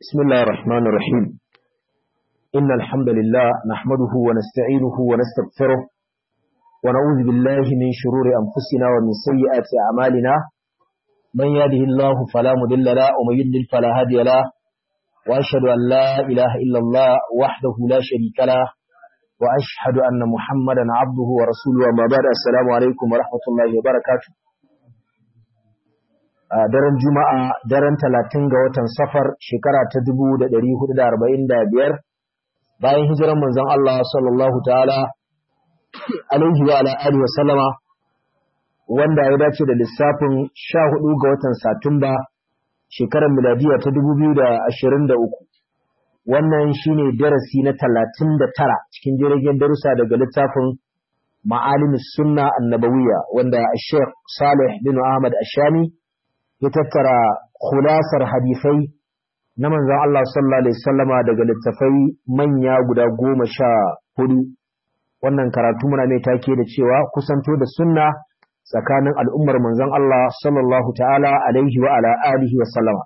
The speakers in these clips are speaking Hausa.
بسم الله الرحمن الرحيم إن الحمد لله نحمده ونستعينه ونستغفره ونعوذ بالله من شرور أنفسنا ومن سيئات أعمالنا من يهده الله فلا مضل له ومن يضلل فلا هادي له وأشهد أن لا إله إلا الله وحده لا شريك له وأشهد أن محمدا عبده ورسوله وما بعد السلام عليكم ورحمة الله وبركاته a daren juma'a daren talatin ga watan safar shekara ta dubu da ɗari hudu da arba'in da biyar bayan hijiran manzon Allah sallallahu ta'ala alaihi wa ala alihi wa sallama wanda ya dace da lissafin sha hudu ga watan satumba shekarar miladiya ta dubu biyu da ashirin da uku wannan shine darasi na talatin da tara cikin jirgin darussa daga littafin ma'alimus sunna annabawiya wanda Sheikh Salih bin Ahmad Ashami ya tattara khulasar hadisai na manzon Allah sallallahu alaihi wasallama daga littafai manya guda goma sha hudu wannan karatu muna mai take da cewa kusanto da sunna tsakanin al'ummar manzon Allah sallallahu ta'ala alaihi wa ala alihi wa sallama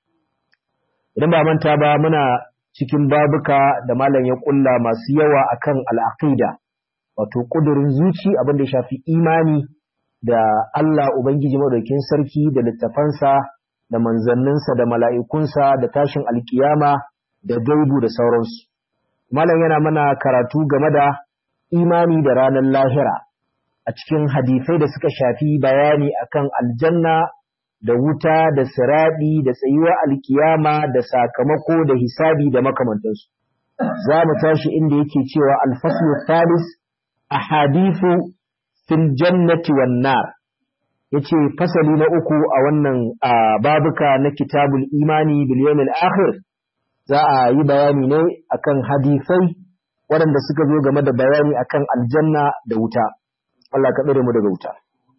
idan ba manta ba muna cikin babuka da malam ya kulla masu yawa akan al'aqida wato kudurin zuci abin da ya shafi imani da Allah Ubangiji Madaukin Sarki da littafansa da manzanninsa da mala'ikunsa da tashin alkiyama da gaibu da sauransu. Malam yana mana karatu game da imani da ranar lahira a cikin hadisai da suka shafi bayani akan aljanna da wuta da siraɗi da tsayuwar alkiyama da sakamako da hisabi da makamantansu. Za mu tashi inda yake cewa alfaslu thalis a hadithu fil jannati wan nar yace fasali na uku a wannan babuka na kitabul imani bil yawmil akhir za a yi bayani ne akan hadisai waɗanda suka zo game da bayani akan aljanna da wuta Allah ka tsare mu daga wuta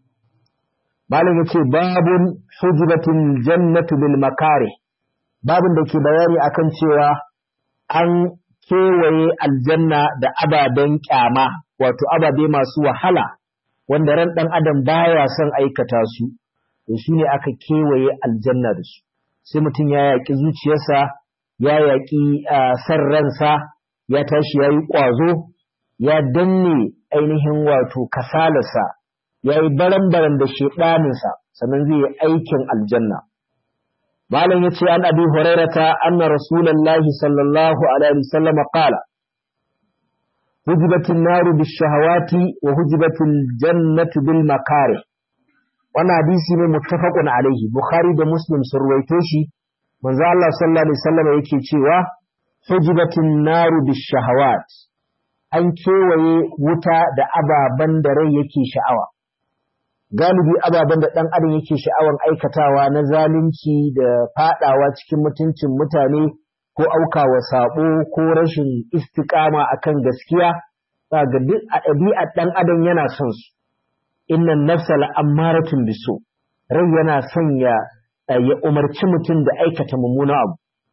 malam yace babun hujibatil jannatu bil makari babun da ke bayani akan cewa an kewaye aljanna da ababen kyama wato ababe masu wahala wanda ran ɗan adam baya son aikata su to su ne aka kewaye aljanna da su sai mutum ya yaƙi zuciyarsa ya yaƙi san ransa ya tashi ya yi ƙwazo ya danne ainihin wato kasalarsa ya yi baran-baran da shaɗaninsa sannan zai yi aikin aljanna malam ya ce an abi hurairata anna rasulallahi sallallahu alaihi wasallam qala hujibatin naru bishahawati wa hujibatil jannatu bil makare wannan hadisi ne muttafaqun alaihi bukhari da muslim sun ruwaito shi manzo Allah sallallahu alaihi wasallam yake cewa hujibatin naru bishahawat an kewaye wuta da ababan da rai yake sha'awa galibi ababen da ɗan adam yake sha'awan aikatawa na zalunci da fadawa cikin mutuncin mutane ko aukawa sabo ko rashin istiƙama akan gaskiya ga duk a ɗabi'ar ɗan adam yana son su innan nafsa la'ammaratun biso rai yana son ya ya umarci mutum da aikata mummuna abu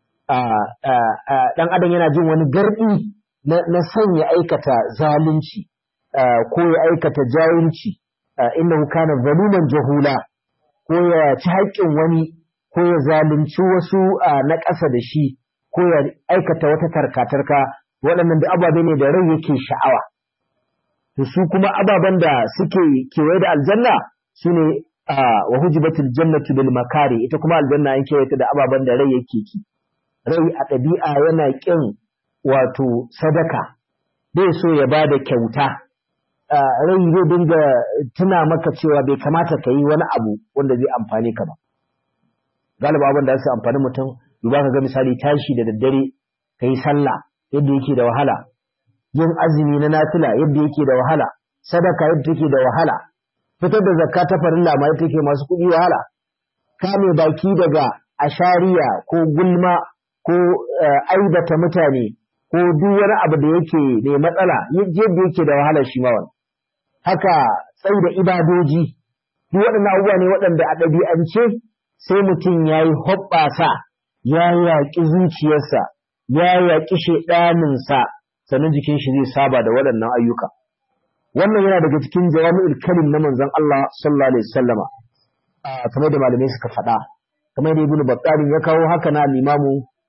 ɗan adam yana jin wani garɗi na son ya aikata zalunci ko ya aikata jahilci innahu kana zaluman jahula ko ya ci haƙƙin wani ko ya zalunci wasu na ƙasa da shi ko ya aikata wata tarka-tarka waɗannan da ababe ne da rai yake sha'awa. To su kuma ababen da suke kewaye da aljanna su ne wa hujibatul jannatu bil makari ita kuma aljanna an kewaye ta da ababen da rai yake ki. Rai a ɗabi'a yana ƙin wato sadaka bai so ya ba da kyauta. Rai zai dinga tuna maka cewa bai kamata ka yi wani abu wanda zai amfani ka ba. Galiba abin da su amfani mutum duba ka ga misali tashi da daddare ka yi sallah yadda yake da wahala yin azumi na nafila yadda yake da wahala sadaka yadda take da wahala fitar da zakka ta farilla ma yadda take masu kuɗi wahala kame baki daga ashariya ko gulma ko aibata mutane ko duk wani abu da yake mai matsala yadda yake da wahala shi ma wani haka tsai da ibadoji duk waɗannan abubuwa ne waɗanda a ɗabi'ance sai mutum ya yi hoɓɓasa ya yaƙi zuciyarsa, ya yaƙi shaiɗaninsa, sannan jikin shi zai saba da waɗannan ayyuka. Wannan yana daga cikin jawami'ul kalim na manzon Allah sallallahu alaihi wasallama. kamar da malamai suka faɗa. Kamar da Ibn Battalin ya kawo haka na Imamu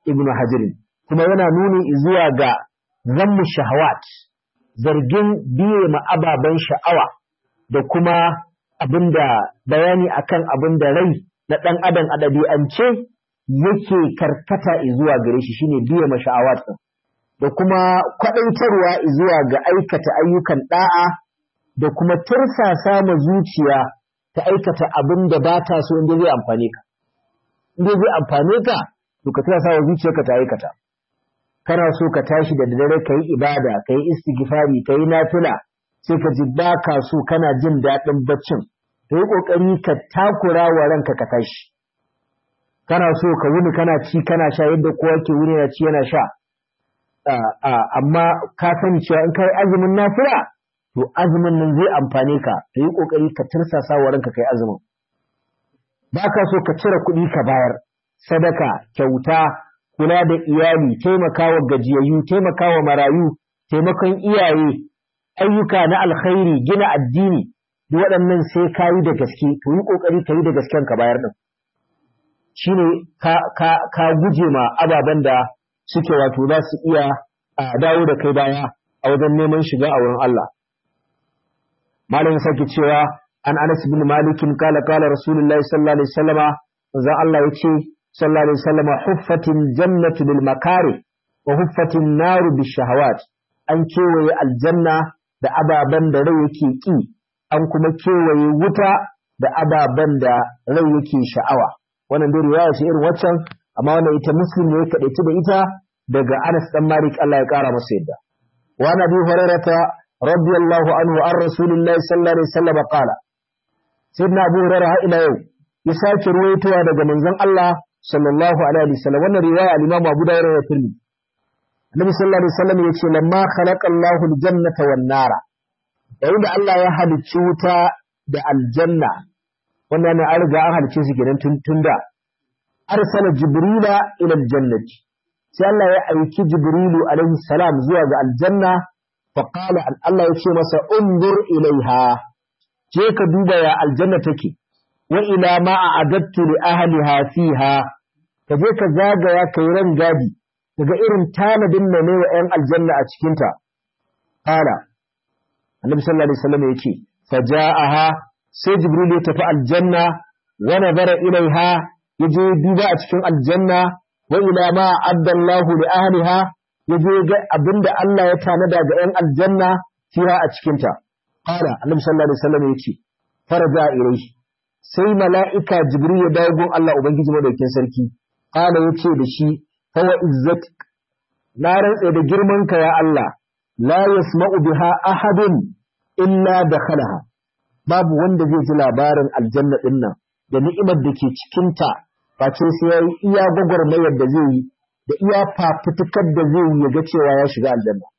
ibnu hajar kuma yana nuni zuwa ga zammu shahawat zargin biye ma ababen sha'awa da kuma abinda bayani akan abin da rai na ɗan adam a ɗabi'ance yake karkata zuwa gare shi shine biye ma sha'awat da kuma kwaɗaitarwa zuwa ga aikata ayyukan ɗa'a da kuma tursasa ma zuciya ta aikata abin da ba ta so inda zai amfane ka inda zai amfane ka to ka tursasa wa zuciyarka ta aikata kana so ka tashi da dare ka yi ibada ka yi istighfari ka yi nafila sai ka ji ba ka so kana jin daɗin baccin to yi ƙoƙari ka takura wa ranka ka tashi kana so ka wuni kana ci kana sha yadda kowa ke wuni yana ci yana sha amma ka sani cewa in kai azumin nafila to azumin nan zai amfane ka to yi ƙoƙari ka tirsasa wa ranka kai azumin ba ka so ka cire kuɗi ka bayar sadaka kyauta kula da iyali taimakawa gajiyayyu taimakawa marayu taimakon iyaye ayyuka na alkhairi gina addini duk waɗannan sai ka yi da gaske to yi ƙoƙari ka yi da gasken ka bayar ɗin shine ka ka ka guje ma ababen da suke wato za su iya dawo da kai baya a wajen neman shiga a wurin Allah malam sake cewa an Anas bin Malik kala kala Rasulullahi sallallahu alaihi wasallama manzon Allah yace sallallahu alaihi wasallama huffatin jannatu bil makari wa huffatin naru bis shahawat an kewaye aljanna da ababen da rai yake ki an kuma kewaye wuta da ababen da rai yake sha'awa wannan dai riwaya ce irin waccan amma wannan ita muslim ne ya kadaici da ita daga Anas dan Malik Allah ya kara masa yadda wa nabi hurairata radiyallahu anhu an rasulillahi sallallahu alaihi wasallam qala sayyidina abu hurairah ila yau ya sake ruwaitowa daga manzon Allah sallallahu alaihi wasallam wannan riwaya al-Imam Abu Dawud ya tirmi Annabi sallallahu alaihi wasallam yace lamma khalaqa Allahu al-jannata wan nara yayin da Allah ya halicci wuta da aljanna wannan ne an riga an halicce su kenan tun tun da arsala jibrila ila aljannati sai Allah ya aiki jibrilu alaihi salam zuwa ga aljanna fa qala Allah ya ce masa undur ilaiha je ka duba ya aljanna take wa ila ma a'adattu li ahliha fiha ka je ka zagaya kai ran gadi daga irin tanadin da ne wa 'yan aljanna a cikinta qala annabi sallallahu alaihi wasallam yace faja'aha sai jibril ya tafi aljanna wa nazara ilaiha yaje duba a cikin aljanna wa ila ma addallahu li ahliha yaje ga abinda Allah ya tanada ga 'yan aljanna fiha a cikinta qala annabi sallallahu alaihi wasallam yace faraja ilaihi sai mala'ika jibril ya dawo gun Allah ubangiji madaukin sarki qala yace da shi fawa izzatik na rantse da girmanka ya Allah la yasma'u biha ahadun illa dakhalaha babu wanda zai ji labarin aljanna din nan da ni'imar da ke cikin ta face sai yayi iya gwagwarmayar da zai yi da iya fafutukar da zai yi ya ga cewa ya shiga aljanna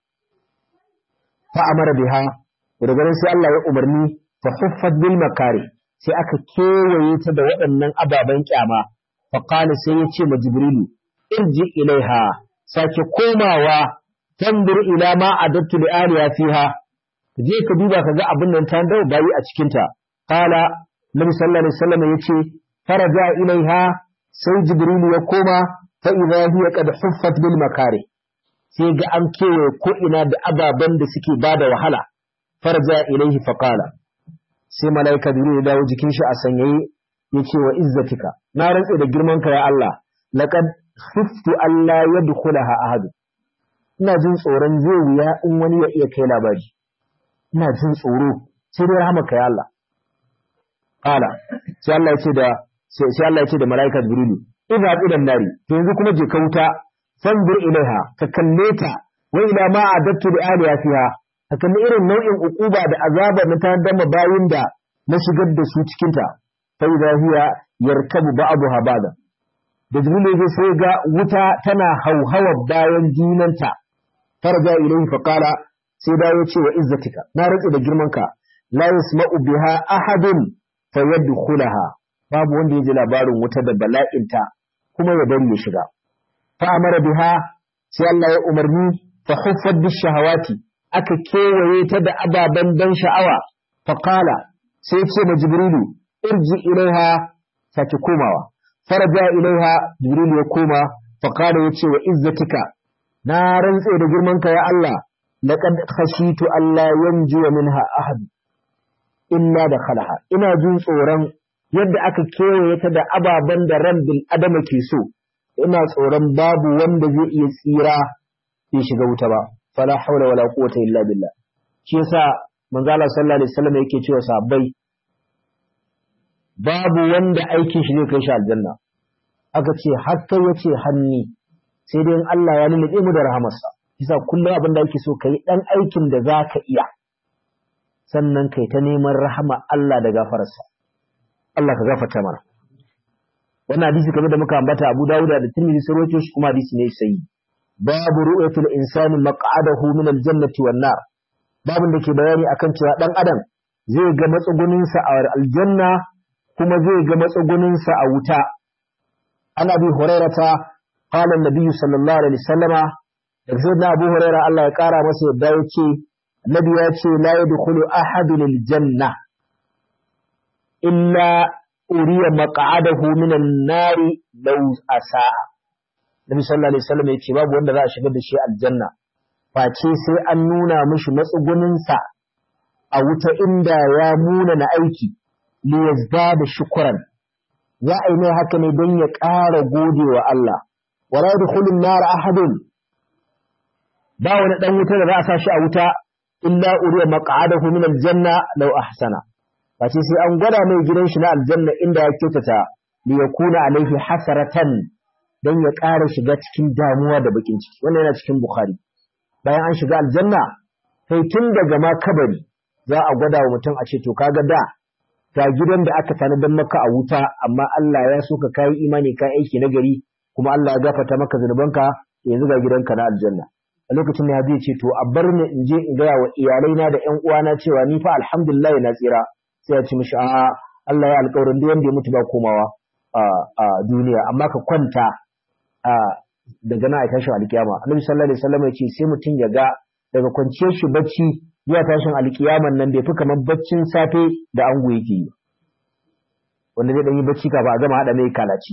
fa amara biha daga nan sai Allah ya umarni fa huffat bil makari sai aka kewaye ta da waɗannan ababen kyama fa qala sai ya ce ma jibrilu irji ilaiha sake komawa tandur ila ma adattu li aliya fiha je ka duba ka ga abin nan ta dawo bayi a cikin ta qala nabi sallallahu alaihi wasallam yace faraja ilaiha sai jibril ya koma fa idha hiya qad huffat bil makari sai ga an kewaye ko ina da ababen da suke bada wahala faraja ilaihi fa qala sai malaika jibril ya dawo jikin shi a sanyaye yace wa izzatika na rantse da girman ka ya Allah laqad khiftu Allah ya dukulaha ahadu ina jin tsoron zai wuya in wani ya iya kai labari ina jin tsoro sai dai rahmaka ya Allah qala sai Allah ya ce da sai Allah ya ce da malaika jibrilu idza idan nari to yanzu kuma je ka wuta fanzur ilaiha ka kalle ta wa ila ma adattu li aliya fiha ka kalli irin nau'in ukuba da azaba na ta dama bayin da na shigar da su cikin ta fa idza hiya yarkabu ba'daha ba'da da jibril ya sai ga wuta tana hauhawa bayan junanta farja ilayhi fa qala sai da ya ce wa izzatika na rantsi da girmanka la yasma'u biha ahadun fa yadkhulaha babu wanda ya ji labarin wuta da bala'inta kuma ya bari ya shiga fa amara biha sai Allah ya umarni fa huffat bis shahawati aka kewaye ta da ababen ban sha'awa fa qala sai ce ma jibrilu irji ilaiha sake komawa faraja ilaiha jibril ya koma faqala yace wa izzatika na rantse da girmanka ya Allah laqad khashitu alla yanju minha ahad illa dakhalaha ina jin tsoron yadda aka kewaye ta da ababen da ran bil adama ke so ina tsoron babu wanda zai iya tsira bai shiga wuta ba fala haula wala quwwata illa billah shi yasa manzo Allah sallallahu alaihi wasallam yake cewa sahabbai babu wanda aikin shi zai kai shi aljanna aka ce har kai yace hanni sai dai in Allah ya nuna mu da rahamarsa yasa kullum abin da yake so kai dan aikin da zaka iya sannan kai ta neman rahama Allah da gafararsa Allah ka gafarta mana wannan hadisi kamar da muka ambata Abu Dawud da Tirmidhi sun rawaito shi kuma hadisi ne sai babu ru'yatul insani maq'adahu min al-jannati wan nar babin da ke bayani akan cewa dan adam zai ga matsugunin sa a aljanna kuma zai ga matsugunin sa a wuta ana bi hurairata qala an-nabi sallallahu alaihi wasallama da sayyidina Abu Hurairah Allah ya kara masa yadda yace Nabi ya ce la yadkhulu ahadun al-janna illa uriya maq'adahu minan nari law asa Nabi sallallahu alaihi wasallam yace babu wanda za a shigar da shi aljanna face sai an nuna mishi matsugunin sa a wuta inda ya muna na aiki li yazdada shukran za a yi mai haka ne don ya ƙara gode wa Allah wala yadkhulu an-nar ahadun ba wani dan wuta da za a sa shi a wuta illa uriya maq'adahu min al-janna law ahsana face sai an gwada mai gidan shi na aljanna inda ya kyautata li yakuna alaihi hasaratan dan ya ƙara shiga cikin damuwa da bakin ciki wannan yana cikin bukhari bayan an shiga aljanna sai tun daga ma kabari za a gwada wa mutum a ce to kaga da ga gidan da aka tanadar maka a wuta amma Allah ya so ka kai imani kai aiki na gari kuma Allah ya gafarta maka zunubanka yanzu ga gidanka na aljanna a lokacin da ya ce to a bar ni in je in gaya wa iyalaina da ƴan uwana cewa ni fa alhamdulillah na tsira sai ya ci mishi a Allah ya alƙawarin duk wanda ya mutu ba komawa a duniya amma ka kwanta a daga nan a tashin alkiyama annabi sallallahu alaihi wasallam ya ce sai mutum ya ga daga kwanciyar shi bacci zuwa tashin alkiyaman nan bai fi kamar baccin safe da ango yake yi wanda zai dan yi bacci kafin a gama hada mai kalaci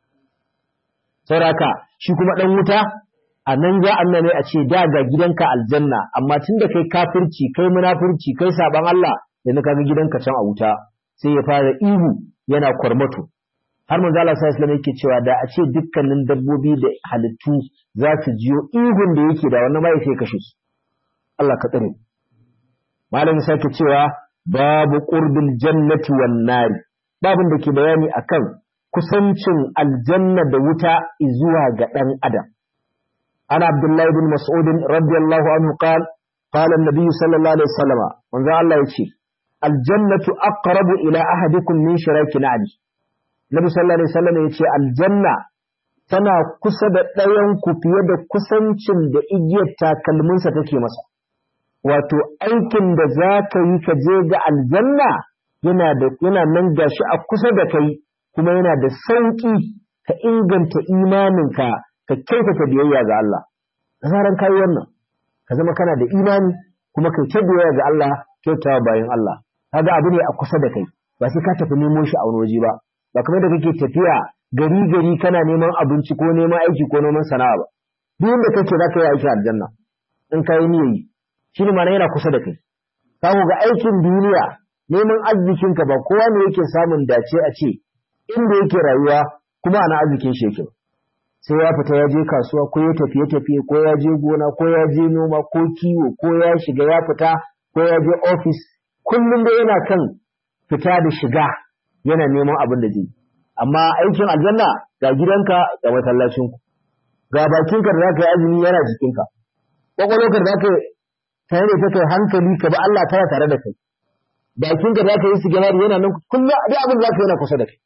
sauraka shi kuma dan wuta a nan za a ne a ce da ga gidanka aljanna amma tun da kai kafirci kai munafurci kai saban Allah yanzu kaga gidanka can a wuta sai ya fara ihu yana kwarmato har manzo Allah sallallahu alaihi yake cewa da a ce dukkanin dabbobi da halittu za su jiyo ihun da yake da wannan mai sai kashe su Allah ka tsare malamin sake cewa babu qurbil jannati wan nari babin da ke bayani akan kusancin aljanna da wuta zuwa ga dan adam ana abdullahi bin mas'ud radiyallahu anhu qal qala an-nabi sallallahu alaihi wasallam manzo Allah yace aljannatu aqrabu ila ahadikum min shiraki na'li nabi sallallahu alaihi wasallam yace aljanna tana kusa da ɗayan ku fiye da kusancin da igiyar takalminsa take masa wato aikin da za ka yi ka je ga aljanna yana da yana nan gashi a kusa da kai kuma yana da sauƙi ka inganta imaninka ka kyautata biyayya ga Allah da zaran kai wannan ka zama kana da imani kuma kai ta biyayya ga Allah kyautawa bayan Allah kaga abu ne a kusa da kai ba sai ka tafi nemo shi a wani waje ba ba kamar da kake tafiya gari gari kana neman abinci ko neman aiki ko neman sana'a ba duk inda kake za ka yi aiki aljanna in ka yi niyyar shi ne mana yana kusa da kai ka ga aikin duniya neman arzikinka ba kowa ne yake samun dace a ce inda yake rayuwa kuma ana arzikin shi yake sai ya fita ya je kasuwa ko ya tafiye tafiye ko ya je gona ko ya je noma ko kiwo ko ya shiga ya fita ko ya je ofis kullum da yana kan fita da shiga yana neman abin da zai amma aikin aljanna ga gidanka ga masallacinku ga bakinka da zaka yi azumi yana jikinka kwakwalwarka da zaka tare da ta kai hankali ka bi Allah tana tare da kai bakinka da zaka yi sigari yana nan kullum duk abin da zaka yana kusa da kai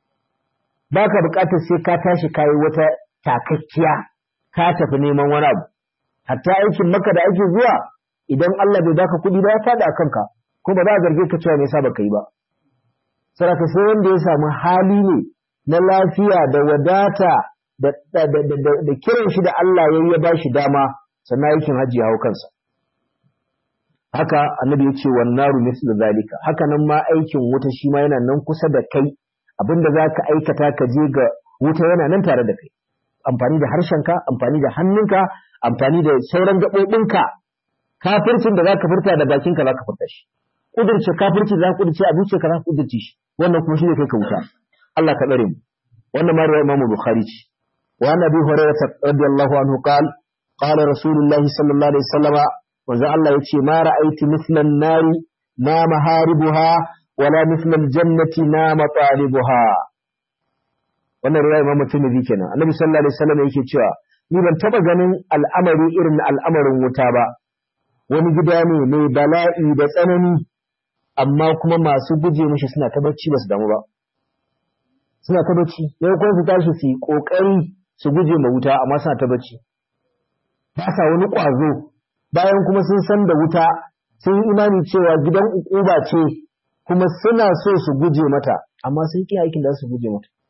baka buƙatar sai ka tashi kayi wata takakkiya ka tafi neman wani abu hatta aikin maka da ake zuwa idan Allah bai baka kuɗi ba ya faɗi a kanka ko ba za a zarge ka cewa me yasa baka yi ba saraka sai wanda ya samu hali ne na lafiya da wadata da da kiran shi da Allah ya ya ba shi dama sannan aikin hajji ya hau kansa haka annabi ya ce wan naru mislu zalika haka nan ma aikin wuta shi ma yana nan kusa da kai abinda za ka aikata ka je ga wuta yana nan tare da kai amfani da harshenka amfani da hannunka amfani da sauran gaɓoɓinka kafircin da zaka furta da bakinka zaka furta shi kudurce kafirci za ka kudurce a zuciyarka za ka kudurce shi wannan kuma shi ne kai ka wuta Allah ka tsare mu wannan ma riwaya Imam Bukhari ce wa an Abi Hurairah radiyallahu anhu qal qala Rasulullah sallallahu alaihi wasallam wanzu Allah yace ma ra'aytu mithlan nari na maharibuha wala mithlan jannati na matalibuha wannan riwaya Imam Tirmidhi kenan Annabi sallallahu alaihi wasallam yake cewa ni ban taba ganin al'amari irin al'amarin wuta ba wani gida ne mai bala'i da tsanani amma kuma masu guje mishi suna ta bacci ba su damu ba suna ta bacci yau kuma su tashi su yi kokari su guje ma wuta amma suna ta bacci ba sa wani ƙwazo bayan kuma sun san da wuta sun yi imani cewa gidan ukuba ce kuma suna so su guje mata amma sun ƙi aikin da su guje mata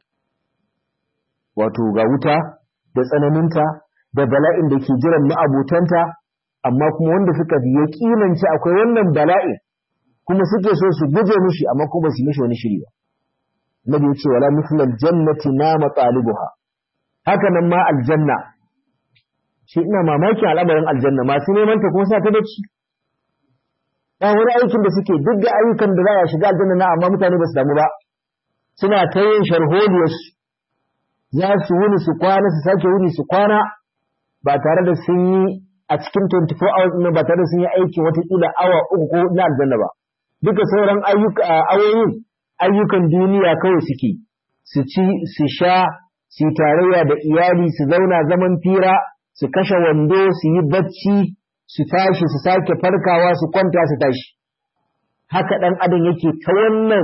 wato ga wuta da tsananinta da bala'in da ke jiran ma'abutanta amma kuma wanda suka yaƙinance akwai wannan bala'in kuma suke so su guje mishi amma kuma su mishi wani shiri ba nabi ya ce wala mithlal jannati na matalibuha haka nan ma aljanna shi ina mamaki al'amarin aljanna masu neman ta kuma sa ta bacci ba wani aikin da suke duk da ayyukan da za a shiga aljanna na amma mutane ba su damu ba suna ta yin sharholiyarsu za su wuni su kwana su sake wuni su kwana ba tare da sun yi a cikin 24 hours ɗin ba tare da sun yi aikin watakila awa uku ko na aljanna ba duka sauran awoyin ayyukan duniya kawai suke su ci su sha su yi tarayya da iyali su zauna zaman fira su kashe wando su yi bacci su tashi su sake farkawa su kwanta su tashi haka ɗan adam yake ta wannan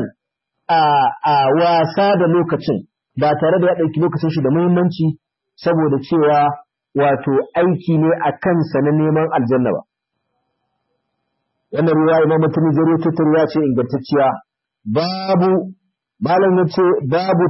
a wasa da lokacin ba tare da ya ɗauki lokacin shi da muhimmanci saboda cewa wato aiki ne a kansa na neman aljanna ba wannan ruwa imam mutum zai tutur ya ce ingantacciya babu malam ya ce babu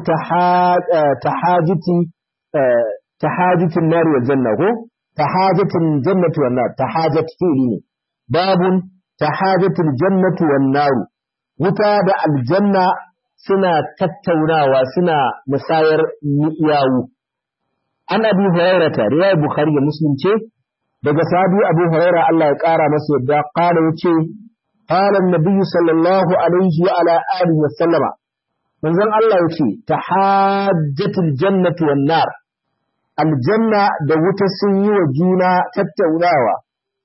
tahajiti tahajitin nari wal janna ko tahajatin jannati wan nar tahajat fi'li ne babun tahajatul jannati wan nar wuta da aljanna suna tattaunawa suna musayar yawu an abi hurairata riwayar bukhari da muslim ce daga sahabi abu huraira Allah ya kara masa yadda qala yace qala an-nabiy sallallahu alaihi wa ala alihi wa sallama manzon Allah yace tahajjatul jannati wan nar aljanna da wuta sun yi wa juna tattaunawa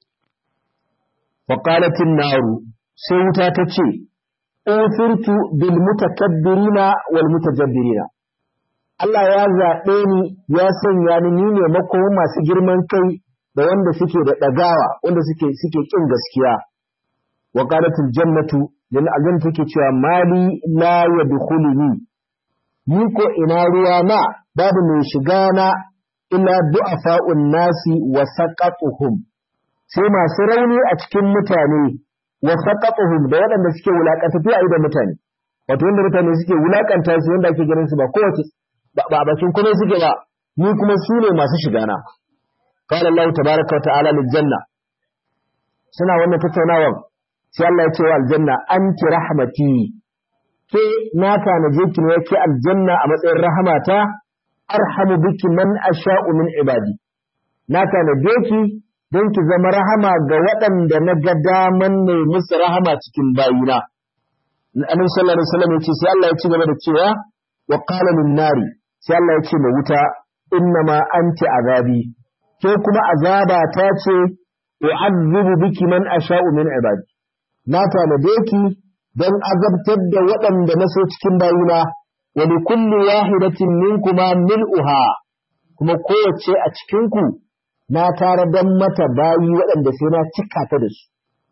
wa qalat an-nar sai wuta ta ce uthirtu bil mutakabbirina wal mutajabbirina Allah ya zaɓe ni ya sanya ni ni ne makoma masu girman kai da wanda suke da ɗagawa wanda suke suke ƙin gaskiya wa qalatul jannatu dan aljanna take cewa mali la yadkhuluni ni ko ina ruwa na babu mai shiga na illa du'afa'un nasi wa saqatuhum sai masu rauni a cikin mutane wa saqatuhum da waɗanda suke wulakantattu a idan mutane wato wanda mutane suke wulakanta su wanda ake ganin su ba kowace ba a bakin kuma suke ba ni kuma su ne masu shiga na قال الله تبارك وتعالى للجنة suna wannan tattaunawar sai Allah ya ce wa aljanna anti rahmati ke na tanaje ki ne yake aljanna a matsayin rahamata arhamu biki man asha'u min ibadi na tanaje ki don ki zama rahama ga waɗanda na ga daman ne musu rahama cikin bayina annabi sallallahu alaihi wasallam yace sai Allah ya ci gaba da cewa wa qala lin nari sai Allah ya ce ma wuta innama anti azabi ke kuma azaba ta ce u'azzibu biki man asha'u min ibadi na tanade ki don azabtar da waɗanda na so cikin bayina wa li kulli wahidatin minkuma mil'uha kuma kowace a cikin ku na tare dan mata bayi waɗanda sai na cika ta da su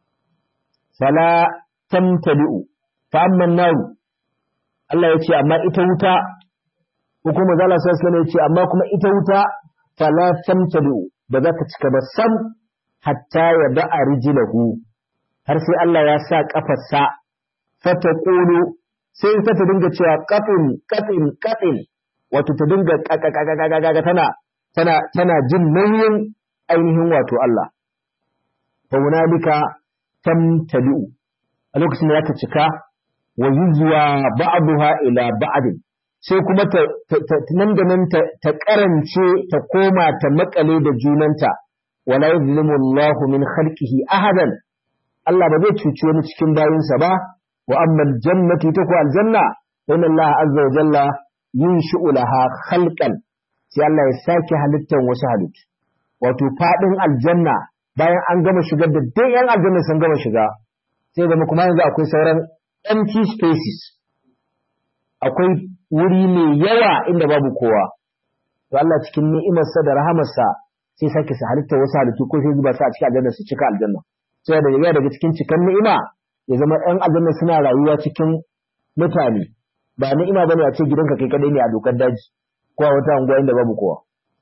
fala tamtali'u fa amma naru Allah ya ce amma ita wuta ko kuma zalla sallallahu alaihi ya ce amma kuma ita wuta fala tamtali'u ba za ta cika ba sam hatta ya da'a rijlahu har sai Allah ya sa kafarsa fata qulu sai ta ta dinga cewa qatin qatin qatin wato ta dinga kakakakakaka tana tana tana jin nauyin ainihin wato Allah fa hunalika tamtali'u a lokacin da ta cika wa yuzwa ba'daha ila ba'd sai kuma ta nan da nan ta karance ta koma ta makale da junanta wala yuzlimu Allahu min khalqihi ahadan Allah ba zai cuci wani cikin bayinsa ba wa amma aljannatu ta ku aljanna inna Allah azza wa jalla yunshi'u laha khalqan sai Allah ya sake halittar wasu halittu wato fadin aljanna bayan an gama shigar da duk yan aljanna sun gama shiga sai zama kuma yanzu akwai sauran empty spaces akwai wuri mai yawa inda babu kowa to Allah cikin ni'imarsa da rahamarsa sai sake su halitta wasu halittu ko sai zuba su a cikin aljanna su cika aljanna sai da yawa daga cikin cikan ni'ima ya zama ɗan aljanna suna rayuwa cikin mutane ba ni'ima bane a ce gidanka kai kadai ne a dokar daji ko a wata unguwa inda babu kowa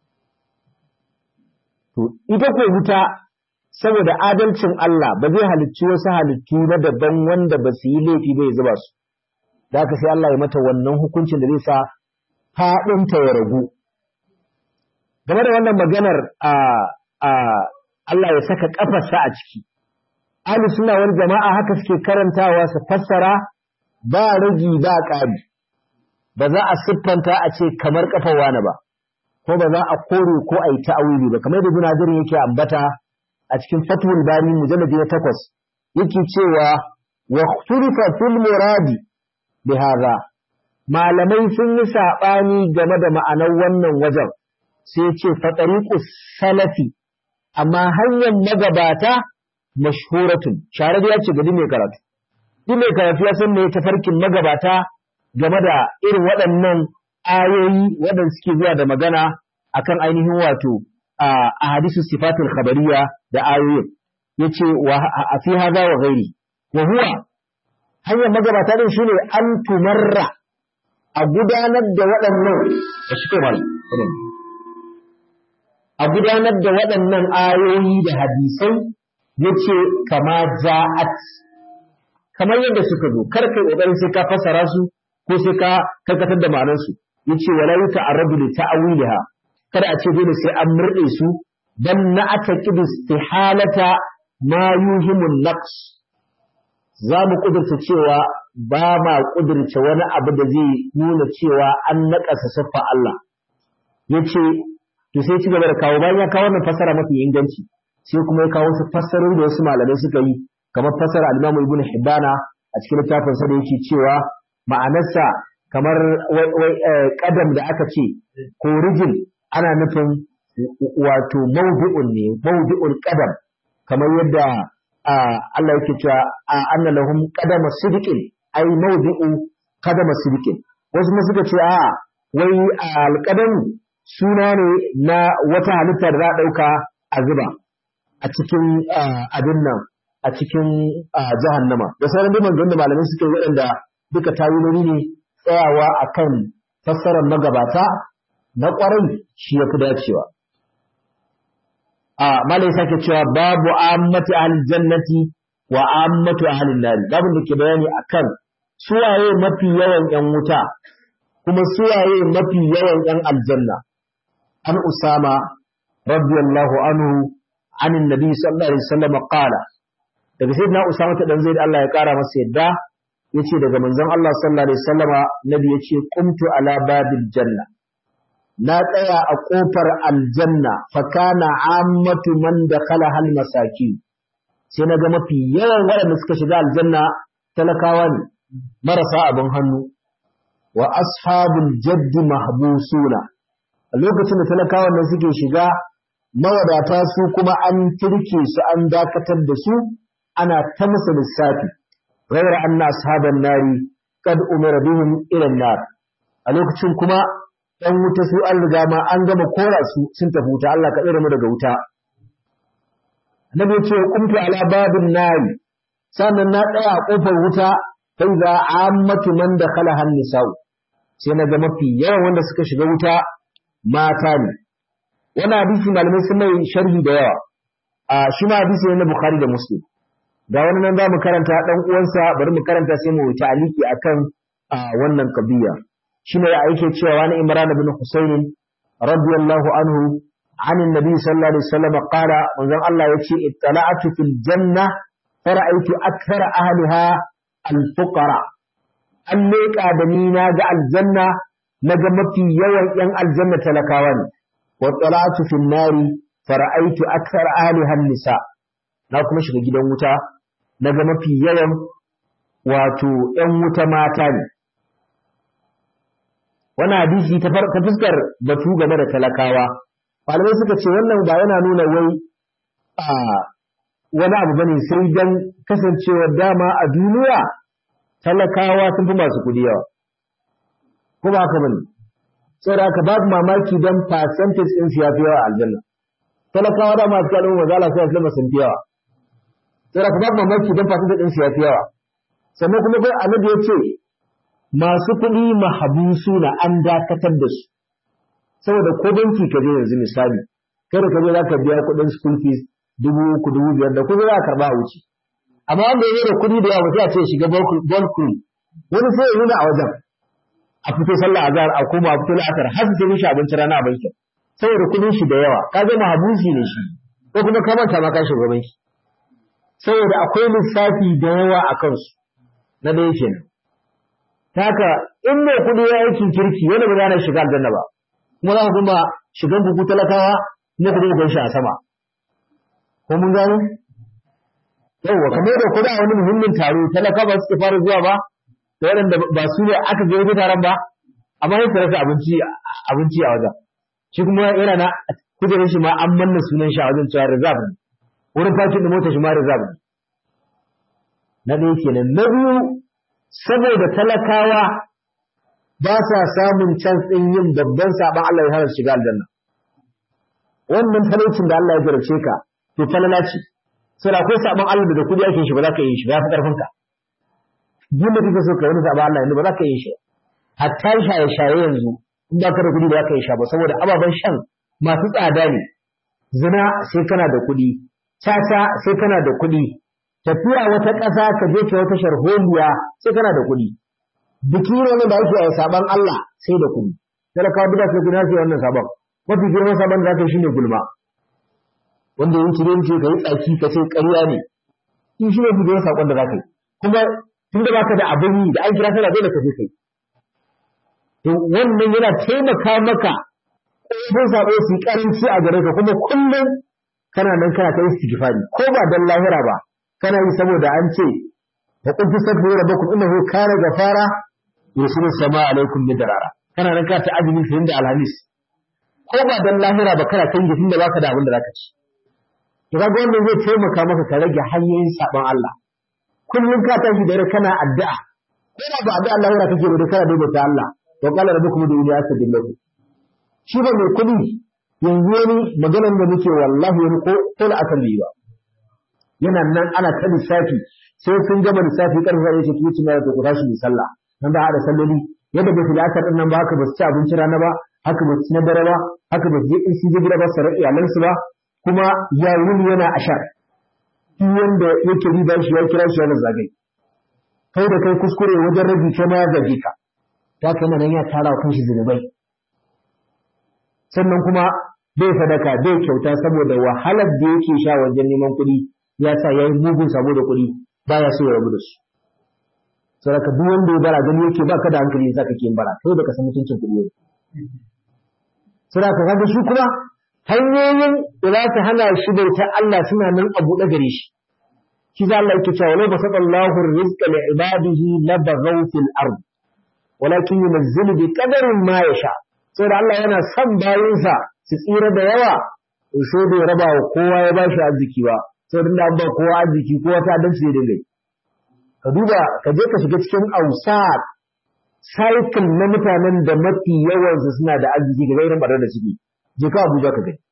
to ita ko wuta saboda adalcin Allah ba zai halicci wasu halittu na daban wanda ba su yi laifi ba ya zuba su da haka sai Allah ya mata wannan hukuncin da zai sa faɗinta ya ragu game da wannan maganar a a Allah ya saka kafarsa a ciki ahli suna wani jama'a haka suke karantawa su fassara ba ragi ba ƙari ba za a siffanta a ce kamar kafar wani ba ko ba za a kore ko a yi ta'awili ba kamar da Ibn Hajar yake ambata a cikin Fathul Bari mujalladi na takwas yake cewa wa ikhtalafa fil muradi bi hadha malamai sun yi saɓani game da ma'anar wannan wajen sai ce fatariqus salafi amma hanyar magabata mashhuratun shahararriya ce ga duk mai karatu duk mai karatu ya san me tafarkin magabata game da irin waɗannan ayoyi waɗanda suke zuwa da magana akan ainihin wato a hadisu sifatul khabariya da ayoyin yace wa a fi hada wa ghairi wa huwa hanyar magabata din shine an tumarra a gudanar da waɗannan da shi mal a gudanar da waɗannan ayoyi da hadisai yace kama ja'at kamar yadda suka zo kar kai kokarin sai ka fassara su ko sai ka karkatar da ma'anar su yace wala yuta'arradu li ta'wiliha kada a ce dole sai an murde su dan na ataqid istihalata ma yuhimun naqs za mu kudurta cewa ba ma kudurta wani abu da zai nuna cewa an naƙasa siffa Allah yace to sai ci gaba da kawo bayan ya kawo wannan fassara mafi inganci sai kuma ya kawo su fassarori da wasu malamai suka yi kamar fassara al-Imam Ibn Hibbana a cikin littafin sa da yake cewa ma'anarsa kamar kadam da aka ce ko rijin ana nufin wato mawdi'un ne mawdi'ul qadam kamar yadda Allah yake cewa anna lahum qadama sidqin ai mawdi'u qadama sidqin wasu ma suka ce a wai alqadam suna ne na wata halitta da za a dauka a zuba a cikin abin nan a cikin jahannama da sauran dai maganganun da malamai suka yi waɗanda duka tawiloli ne tsayawa akan fassarar magabata na ƙwarai shi ya fi dacewa a malai sake cewa babu ammatu ahlil jannati wa ammatu ahlin nari babu da ke bayani akan suwaye mafi yawan yan wuta kuma suwaye mafi yawan yan aljanna an usama radiyallahu anhu عن النبي صلى الله عليه وسلم قال daga sayyidina Usama ta dan Zaid Allah ya kara masa yadda yace daga manzon Allah sallallahu alaihi wasallama nabi yace qumtu ala babil janna na tsaya a kofar aljanna fa kana ammatu man dakhala hal masaki sai naga mafi yawan waɗanda suka shiga aljanna talakawa ne marasa abin hannu wa ashabul jaddi mahbusuna a lokacin da talakawan nan suke shiga mawadata su kuma an turke su an dakatar da su ana ta musu lissafi ghayra anna ashaban nari kad umira bihim ila nar a lokacin kuma dan wuta su an riga ma an gama kora su sun tafi wuta Allah ka tsare mu daga wuta annabi ce qumtu ala babin nari sannan na tsaya a kofar wuta sai za ammatu man dakhala han nisa'u sai na ga mafi yawan wanda suka shiga wuta mata ne wannan hadisi malamai sun mai sharhi da yawa a shi ma hadisi ne na Bukhari da Muslim ga wani nan za mu karanta dan uwansa bari mu karanta sai mu ta'aliki akan wannan kabiya shine ya yake cewa wani Imran ibn Husayn radiyallahu anhu عن النبي صلى الله عليه وسلم قال من الله يتي اطلعت في الجنة فرأيت أكثر أهلها الفقراء an leƙa da ni na ga aljanna naga mafi yawan yan aljanna talakawa ne wa talatu fin nari fara'aitu akthar ahliha nisa na kuma shiga gidan wuta naga mafi yawan wato yan wuta mata ne wannan hadisi ta fuskar batu game da talakawa malamai suka ce wannan ba yana nuna wai a wani abu bane sai dan kasancewar dama a duniya talakawa sun fi masu kudi yawa ko ba haka bane sai da babu mamaki dan percentage din su yafi yawa a aljanna talakawa da masu kalmar mazala sai aljanna sun fi yawa sai da babu mamaki dan percentage din su yafi yawa sannan kuma kai annabi ya ce masu kuɗi mahabusu na an dakatar da su saboda ko banki ka je yanzu misali kada ka je za ka biya kuɗin school fees dubu uku dubu biyar da kuɗi za ka karɓa a wuce amma wanda ya da kuɗi da yawa sai a ce shiga ball crew wani sai ya nuna a wajen a fito sallah azhar a koma a fito la'asar har sai mishi abinci rana a bankin saboda kuɗin shi da yawa ka ga mahabusi ne shi ko kuma ka manta ma ka shiga banki saboda akwai lissafi da yawa a kansu na ɗaya kenan haka in mai kuɗi ya aikin kirki wanda ba za na shiga aljanna ba kuma za ku kuma shigan buku talakawa ne ku dinga shi a sama ko mun gano yawwa kamar da kuɗa wani muhimmin taro talaka ba su fara zuwa ba da waɗanda ba su ne aka ga taron ba amma sai rasa abinci abinci a wajen shi kuma yana na kujerar shi ma an manna sunan shi a wajen cewa reserve ne wurin fakin da motar shi ma reserve ne na ɗaya kenan na biyu saboda talakawa ba sa samun can ɗin yin babban saɓon Allah ya hana shiga aljanna. Wannan talaucin da Allah ya jarabce ka, to falala ce, sai da akwai saɓon Allah da kuɗi ake shi ba za ka yi shi ba ya fi ƙarfinka. Duk da kake so ka wani saɓon Allah yanzu ba za ka yi shi. Hatta shaye-shaye yanzu in ba ka da kuɗi ba za ka yi sha ba saboda ababen shan masu tsada ne. Zina sai kana da kuɗi, caca sai kana da kuɗi, tafiya wata ƙasa ka je ka wata sharholiya sai kana da kuɗi biki ne da ake a saban Allah sai da kuɗi talakawa duka sai kuna sai wannan saban mafi girman saban da zaka shine gulma wanda yin cire ce ka yi tsaki ka ce ƙarya ne in shi ne fi girman sakon da zaka yi kuma tun da baka da abin yi da an kira sallah dole ka je kai to wannan yana taimaka maka ƙofofin sabo su yi ƙaranci a gare ka kuma kullum kana nan kana ta istighfari ko ba dan lahira ba kana yi saboda an ce wa qul tastaghfiru rabbakum innahu kana ghafara yursilu samaa alaikum midrara kana nan ka ta azumi fiye da alhamis ko ba dan lahira ba kana kan gifin da baka da abin da zaka ci to kaga wannan zai taimaka maka ka rage hanyoyin saban Allah kullum ka tashi da kana addu'a ko ba addu'a lahira kake da kana daidaita Allah to qala rabbukum ud'uni astajib lakum shi ba mai kudi yanzu wani maganar da muke wallahi wani ko ko la akalli ba yana nan ana ta lissafi sai sun gama lissafi karfa ya ce ki ci mai to ku tashi mu sallah nan ba hada salloli yadda bai filatar din nan ba haka ba su ci abinci rana ba haka ba su ci na dare ba haka ba su je in su je gida ba su ra'i iyalansu ba kuma ya wuni yana ashar shi wanda yake riba shi ya kira shi yana zagai kai da kai kuskure wajen rabi kai ma ya zage ka ta kana nan ya tara wa kanshi zunubai sannan kuma bai sadaka bai kyauta saboda wahalar da yake sha wajen neman kuɗi ya sa ya yi mugun sabo da kuɗi baya so ya rabu da su saboda duk wanda ya bara gani yake ba ka da hankali yasa kake yin bara kai da ka san mutuncin kuɗi ne saboda ka kaga shi kuma hanyoyin da za su hana shi bautar Allah suna nan a buɗe gare shi shi za Allah yake cewa walau basata Allahu rizqa li ibadihi la baghaw fil ard walakin yunzilu bi qadarin ma yasha saboda Allah yana son bayinsa su tsira da yawa so bai raba wa kowa ya bashi arziki ba saboda da an ba kowa arziki kowa ta dan sai dinga ka duba ka je ka shiga cikin ausat cycle na mutanen da mafi yawansu suna da arziki ga irin barar da suke je ka Abuja ka gani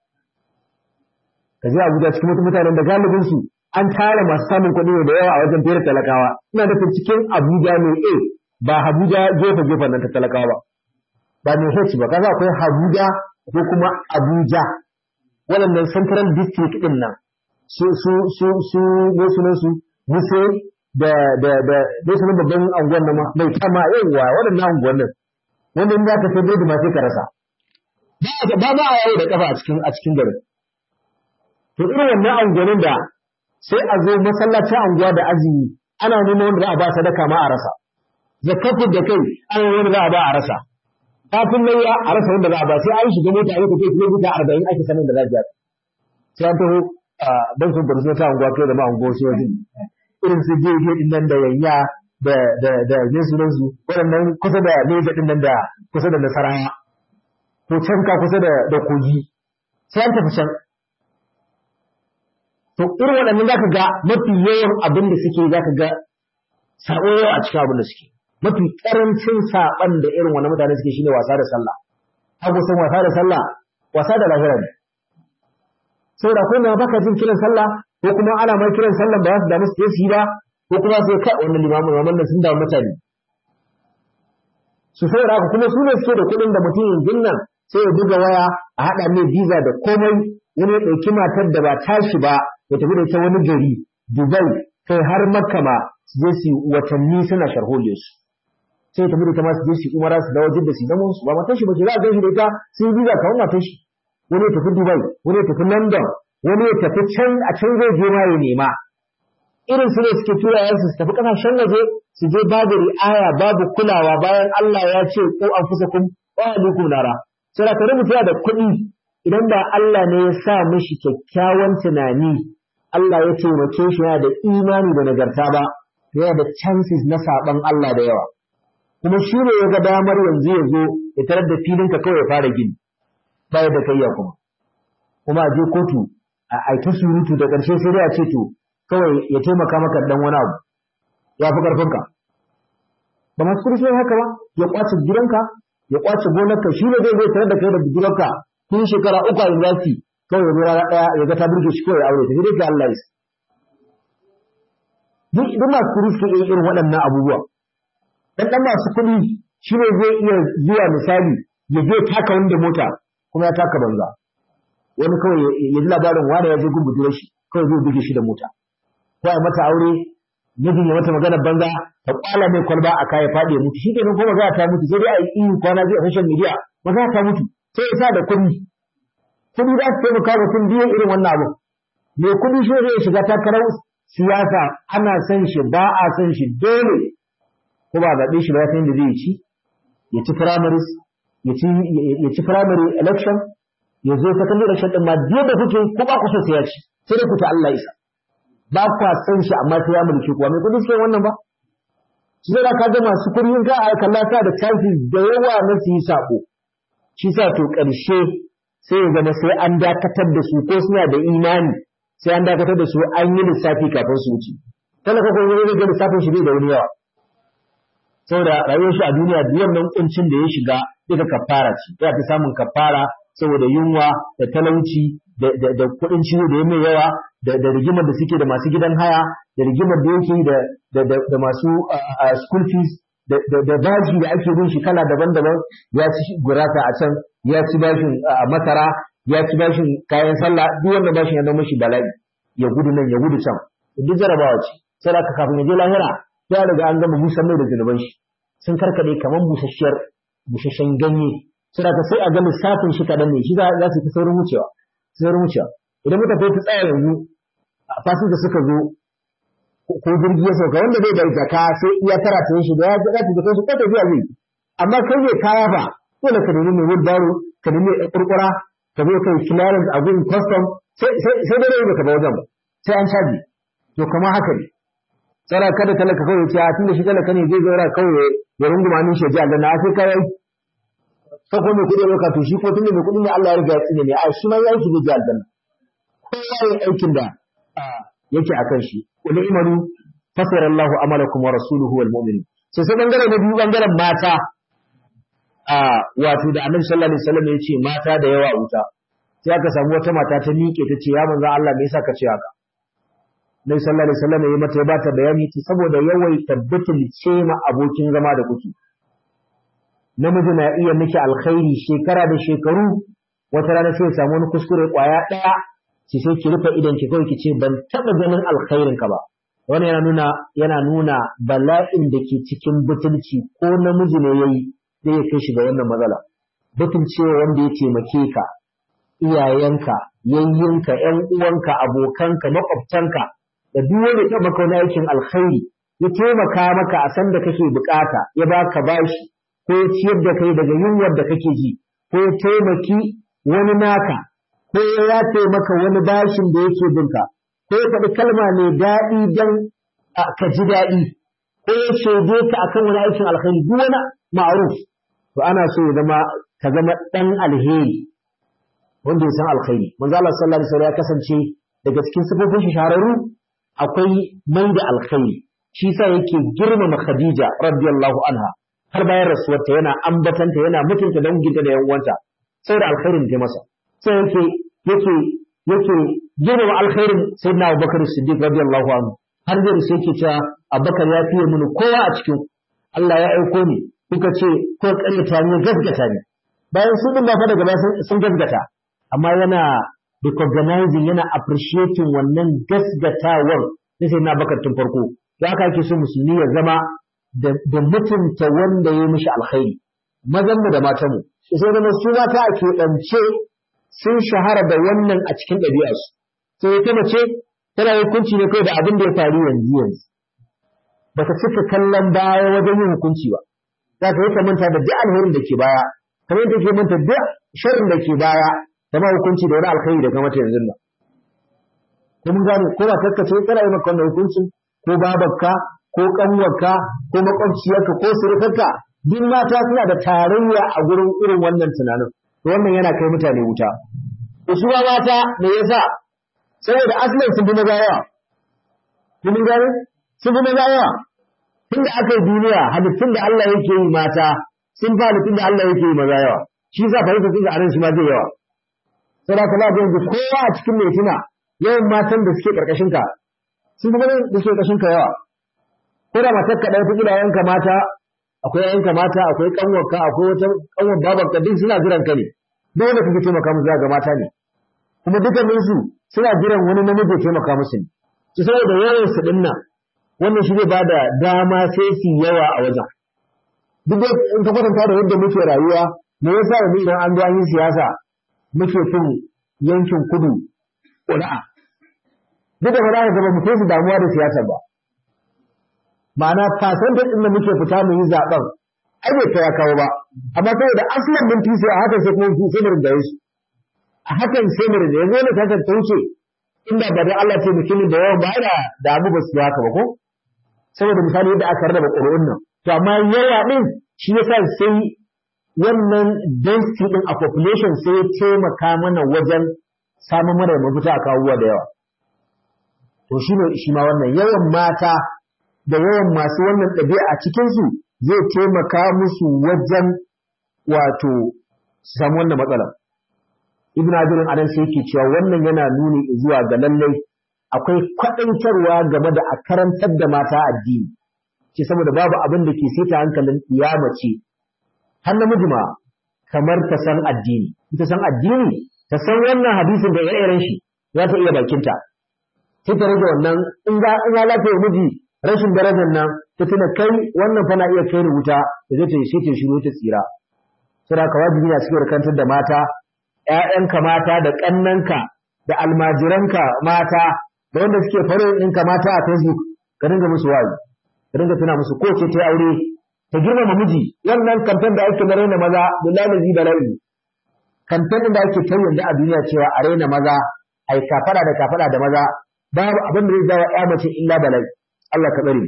ka je Abuja cikin wasu mutanen da galibin su an tara masu samun kuɗi da yawa a wajen fere talakawa ina nufin cikin Abuja ne A ba Abuja gefe gefen nan ta talakawa ba ba ne H ba kaza akwai Abuja ko kuma Abuja waɗannan central district din nan su su su su ne sunan su Wuse da da da ne sunan babban anguwan nan mai kama yawa waɗannan anguwan nan wanda in za ka sai da ma sai ka rasa ba ba a yawo da kafa a cikin a cikin garin to irin wannan anguwannin da sai a zo masallacin anguwa da azumi ana neman wanda za a ba sadaka ma a rasa zakatun da kai ana wanda za a ba a rasa kafin nan ya a rasa wanda za a ba sai an shiga mota ya tafi kilomita arba'in ake sanin da za a sai an taho ban sun bar ta unguwa kai da ma unguwa sai wajen irin su je je din nan da yanya da da da ne sunan su waɗannan kusa da ne din nan da kusa da nasarawa ko can ka kusa da da kogi sai an tafi can to irin waɗannan zaka ga mafi yawan abin da suke zaka ga sabo yawa a cikin abin da suke mafi karancin saban da irin wannan mutane suke shine wasa da sallah hago san wasa da sallah wasa da lahira ne saboda akwai mai baka jin kiran sallah ko kuma ana mai kiran sallah ba za su damu su je su yi ba ko kuma sai kai wannan limamin wannan nan sun damu mutane su saboda haka kuma su ne suke da kuɗin da mutum yanzu nan sai ya buga waya a haɗa mai visa da komai wani ya ɗauki matar da ba tashi ba ya tafi da ita wani gari Dubai kai har Makka ma su je su watanni suna sharholiyar su sai tafi da ita ma su je su umara su dawo jidda su zama su ba matar shi ba ce za a gan shi da ita sun yi visa kawai matar shi wani ya tafi Dubai wani ya tafi London wani ya tafi can a can zai je ma ya nema irin su ne suke tura yansu su tafi kasashen waje su je babu ri'aya babu kulawa bayan Allah ya ce ko anfusakum wa alaikum nara sai da kare mutum da kuɗi idan ba Allah ne ya sa mishi kyakkyawan tunani Allah ya taimake shi yana da imani da nagarta ba yana da chances na saban Allah da yawa kuma shi ne ya ga damar yanzu ya zo ya tarar da filinka kawai ya fara gini ba da kai ya kuma kuma a je kotu a aiki surutu da ƙarshe sai dai a ce to kawai ya taimaka maka dan wani abu ya fi ƙarfinka ba masu kurshi haka ba ya kwace gidanka ya kwace gonarka shi ne zai zai tarar da kai da gidanka tun shekara uku a university kawai ya rana ɗaya ya ga ta burge shi kawai ya aure ta dai ka Allah ya duk duk masu kuɗi suke iya irin waɗannan abubuwa dan dan masu kuɗi shi ne zai iya zuwa misali ya je taka wanda mota kuma ya taka banza wani kawai ya ji labarin wani ya je gun shi kawai zai buge shi da mota ko a mata aure mijin ya mata magana banza ta kwala mai kwalba a kaya faɗi ya mutu shi kenan ko magana ta mutu sai dai a yi iyo kwana biyu a social media magana ta mutu sai ya sa da kuɗi kuɗi za su taimaka mutum biyu irin wannan abu mai kuɗi shi zai shiga takarar siyasa ana son shi ba a son shi dole ko ba zaɓe shi ba ya san da zai ci ya ci primaries ya ci ya ci primary election ya zo secondary election din ma biyu da kuke ko ba ku so sai ya ci sai dai ku ta Allah isa ba kwa san shi amma sai ya mulki kuwa mai kudi suke wannan ba shi zai ka ga masu kudi in ka kalla sa da chances da yawa na su yi sako shi sa to ƙarshe sai ya zama sai an dakatar da su ko suna da imani sai an dakatar da su an yi lissafi kafin su wuce talaka ko zai ga lissafin shi bai da wani yawa saboda rayuwar shi a duniya biyan nan kuncin da ya shiga duka kafara ce ya fi samun kafara saboda yunwa da talauci da kuɗin ciwo da ya mai yawa da rigimar da suke da masu gidan haya da rigimar da yake da masu school fees da bashi da ake bin shi kala daban-daban ya ci gurasa a can ya ci bashin masara ya ci bashin kayan sallah duk wanda bashin ya zama shi bala'i ya gudu nan ya gudu can duk jarabawa ce sai da kafin ya je lahira ya riga an gama busan mai da zunuban shi sun karkade kamar busasshiyar busasshen ganye sai da sai a ga lissafin shi kadan ne shi za su fi saurin wucewa saurin wucewa idan muka kai ta tsaya yanzu a fasin da suka zo ko jirgi ya sauka wanda bai da jaka sai iya tara ta shi da ya ga ta jaka shi ko tafiya zai amma kai ne kaya fa dole ka nemi mai wheelbarrow ka nemi mai kurkura ka zo kai clearance a gurin custom sai sai da rai ka ba wajen ba sai an caji to kamar haka ne tsara kada talaka kawai ce a tun da shi talaka ne zai zaura kawai ya runguma min shi ji aljanna a sai kai sai ko mai kuɗi lokaci shi ko tun da mai kuɗi ne Allah ya riga ya tsine ne a shi ma ya yi ji aljanna kowa ya aikin da yake akan shi wani imanu fasara Allahu amalakum wa rasuluhu wal mu'minin sai sai bangare na biyu bangaren mata a wato da Annabi sallallahu alaihi wasallam ya ce mata da yawa wuta sai aka samu wata mata ta miƙe ta ce ya manzo Allah me yasa ka ce haka Nabi sallallahu alaihi wasallam ya mata ya bata bayani ce saboda yawai tabbatul ce ma abokin zama da kuke namiji na iya miki alkhairi shekara da shekaru wata rana sai ya samu wani kuskure kwaya ɗaya ki sai ki rufe idan ki kawai ki ce ban taɓa ganin alkhairin ka ba wannan yana nuna yana nuna bala'in da ke cikin butulci ko namiji ne yayi zai kai shi ga wannan matsala butulcewa wanda ya taimake ka iyayenka yayyinka ƴan uwanka abokanka makwabtanka da duk wanda ya maka wani aikin alkhairi ya taimaka maka a san da kake bukata ya baka bashi ko ya ciyar da kai daga yunwar da kake ji ko ya taimaki wani naka ko ya yafe maka wani bashin da yake binka ko ya faɗi kalma mai daɗi don ka ji daɗi ko ya shaide ka akan wani aikin alkhairi duk wani ma'ruf to ana so ya zama ka zama ɗan alheri wanda ya san alkhairi manzo Allah sallallahu alaihi wasallam ya kasance daga cikin sifofin shi shahararru akwai mai da alkhairi shi sa yake girmama Khadija radiyallahu anha har bayan rasuwarta yana ambatanta yana mutunta danginta da yan uwanta saboda alkhairin ta masa sai yake yake yake girmama alkhairin sayyidina Abubakar Siddiq radiyallahu anhu har da sai yake cewa Abubakar ya fiye mini kowa a cikin Allah ya aiko ni kuka ce ko ƙaryata ne gaskata ne bayan su din ba fa daga sun gaskata amma yana recognizing yana appreciating wannan gasgatawar na sai na bakar tun farko to haka ake so musulmi ya zama da mutunta wanda ya mishi alkhairi mazan mu da matan mu sai zama su mata a keɓance sun shahara da wannan a cikin ɗabi'arsu sai ta mace tana hukunci ne kawai da abin da ya faru yanzu yanzu baka cika kallon baya wajen yin hukunci ba za ka yi ka manta da duk alherin da ke baya kamar yadda ke manta duk sharrin da ke baya da ma hukunci da wani alkhairi da mata yanzu nan ko mun gane ko ba kakkace kana yi maka wannan hukuncin ko babarka ko kanwarka ko makwabciyarka ko surukarka duk mata suna da tarayya a gurin irin wannan tunanin to wannan yana kai mutane wuta usuwa mata me yasa saboda asalin sun fi maza yawa kun gane sun fi maza yawa tunda aka yi duniya halittun da Allah yake yi mata sun fi halittun da Allah yake yi maza yawa shi yasa fahimta sun ga anan shi ma zai yawa sai da kala yanzu kowa a cikin mai tuna yawan matan da suke karkashin ka sun fi ganin da suke karkashin ka yawa ko da matar ka ɗaya ta yanka mata akwai yanka mata akwai kanwarka akwai wata kanwar babanka duk suna jiran ka ne duk wanda kake taimaka musu za ga mata ne kuma dukkanin su suna jiran wani namiji ya taimaka musu ne su saboda yawan su din nan wannan shi zai bada dama sai su yawa a wajen duk da in ka kwatanta da yadda muke rayuwa me yasa yanzu idan an zo an yi siyasa muke fin yankin kudu ƙuri'a duk da ba za ka gaba mu kai su damuwa da siyasa ba ma'ana fasantar ɗin da muke fita mu yi zaɓen ai bai kai ya kawo ba amma saboda asalin mun fi a hakan sai kuma sai mu rinjaye su a hakan sai mu rinjaye yanzu wani tasar ta wuce inda ba da Allah ce mutumin da yawan ba da da abu ba su haka ba ko saboda misali yadda aka rarraba ƙuri'un nan to amma yawa ɗin shi yasa sai wannan density din a population sai ya taimaka mana wajen samun mana mafita a kawuwa da yawa to shi ne shi ma wannan yawan mata da yawan masu wannan ɗabi'a a cikinsu zai taimaka musu wajen wato su samu wannan matsalar ibn abirin adan sai yake cewa wannan yana nuni zuwa ga lallai akwai kwaɗaitarwa game da a karantar da mata addini ce saboda babu abin da ke sita hankalin mace har namiji ma kamar ta san addini ta san addini ta san wannan hadisin da ire-iren shi za ta iya bakinta sai ta rage wannan in ga in ya lafiya miji rashin darajar nan ta tuna kai wannan fa na iya kai wuta da zai ta sai ta shiru ta tsira saboda ka wajibi ne a cikin kantar da mata ƴaƴanka mata da ƙannanka da almajiranka mata da wanda suke faro ɗinka mata a Facebook ka dinga musu wazi ka dinga tuna musu ko ce ta aure ta girmama miji wannan kamfen da ake na raina maza billahi bala'i kamfen da ake ta yanzu a duniya cewa a raina maza ai kafara da kafara da maza babu abin da zai jawo ya mace illa bala'i Allah ka tsare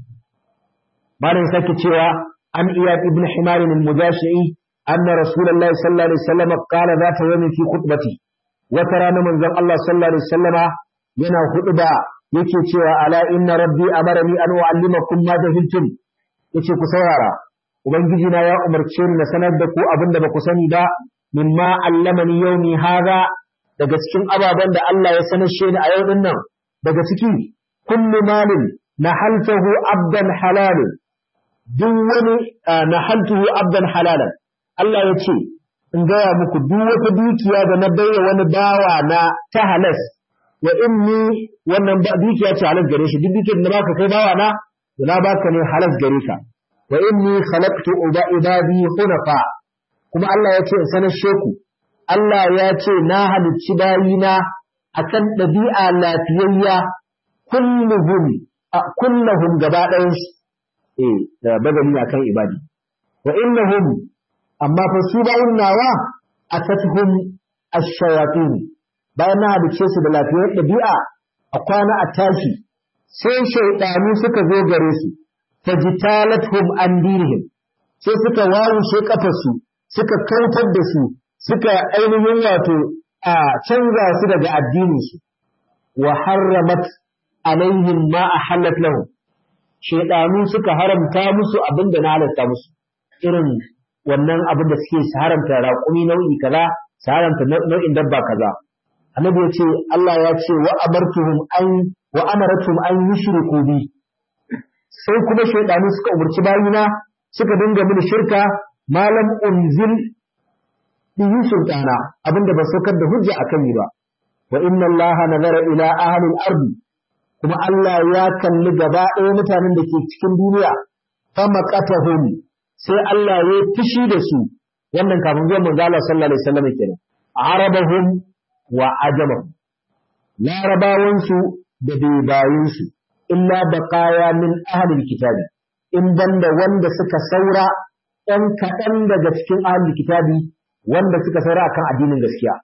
malam sake cewa an iya ibn himar al-mujashi'i anna rasulullahi sallallahu alaihi wasallam qala zata yawmin fi khutbati wata rana manzon Allah sallallahu alaihi wasallama yana khutba yake cewa ala inna rabbi amarani an uallimakum ma jahiltum yace ku saurara ubangiji na ya umarce ni na sanar da ku abinda ba ku sani ba mimma allamani yawmi hadha daga cikin ababen da Allah ya sanar ni a yau din nan daga ciki kullu malin nahaltahu abdan halal duk wani nahaltuhu abdan halalan Allah ya ce in gaya muku duk wata dukiya da na baiwa wani bawa na ta halas wa inni wannan dukiya ce halas gare shi duk dukiyar da baka kai bawa na to na baka ne halas gare ka wa inni khalaqtu ibadi hunafa kuma Allah ya ce in sanar sheku Allah ya ce na halicci bayina akan ɗabi'a lafiyayya kulluhum kullahum gaba ɗayan eh da badali akan ibadi wa innahum amma fa su bayin nawa atatuhum ash-shayatin bayan na hadice su da lafiyar ɗabi'a a kwana a tashi sai shaidanu suka zo gare su fajitalathum an dinihim sai suka wawushe kafarsu suka kautar da su suka ainihin wato a canza su daga addininsu wa harramat alaihim ma ahallat lahum shaidanu suka haramta musu abin da na halatta musu irin wannan abin da suke su haramta raƙumi nau'i kaza su haramta nau'in dabba kaza annabi ya ce Allah ya ce wa amartuhum an wa amaratuhum an yushriku bi sai kuma shaidanu suka umarci bayina suka dinga mini shirka malam unzil bihi sultana abinda ba saukar da hujja akan ni ba wa inna Allah nazara ila ahli al-ard kuma Allah ya kalli gaba ɗaya mutanen da ke cikin duniya fa maqatahum sai Allah ya fushi da su wannan kafin zuwa manzo Allah sallallahu alaihi wasallam kenan arabahum wa ajamahum larabawansu da bebayinsu illa baqaya min ahli al-kitabi in banda wanda suka saura ɗan kaɗan daga cikin ahli kitabi wanda suka saura akan addinin gaskiya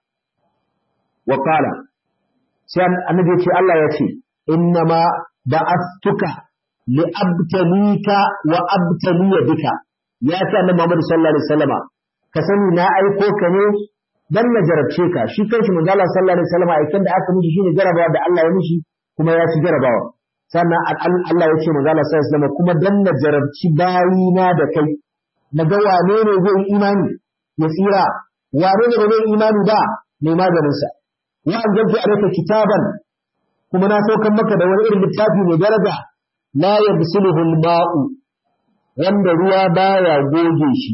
wa qala sai annabi ce Allah ya ce innama ba'astuka li abtalika wa abtaliya bika ya ce annabi Muhammad sallallahu alaihi wasallama ka sani na aiko ka ne dan na jarabce ka shi kanshi manzo Allah sallallahu alaihi wasallama aikin da aka mishi shine jarabawa da Allah ya mishi kuma ya ci jarabawa sannan Allah ya ce manzo Allah sallallahu alaihi wasallama kuma dan na jarabci bayina da kai na ga wane ne zai yi imani ya tsira wane ne zai imani ba mai maganinsa wa anzaltu alayka kitaban kuma na saukan maka da wani irin littafi mai daraja la yabsuluhu al-ma'u wanda ruwa baya goge shi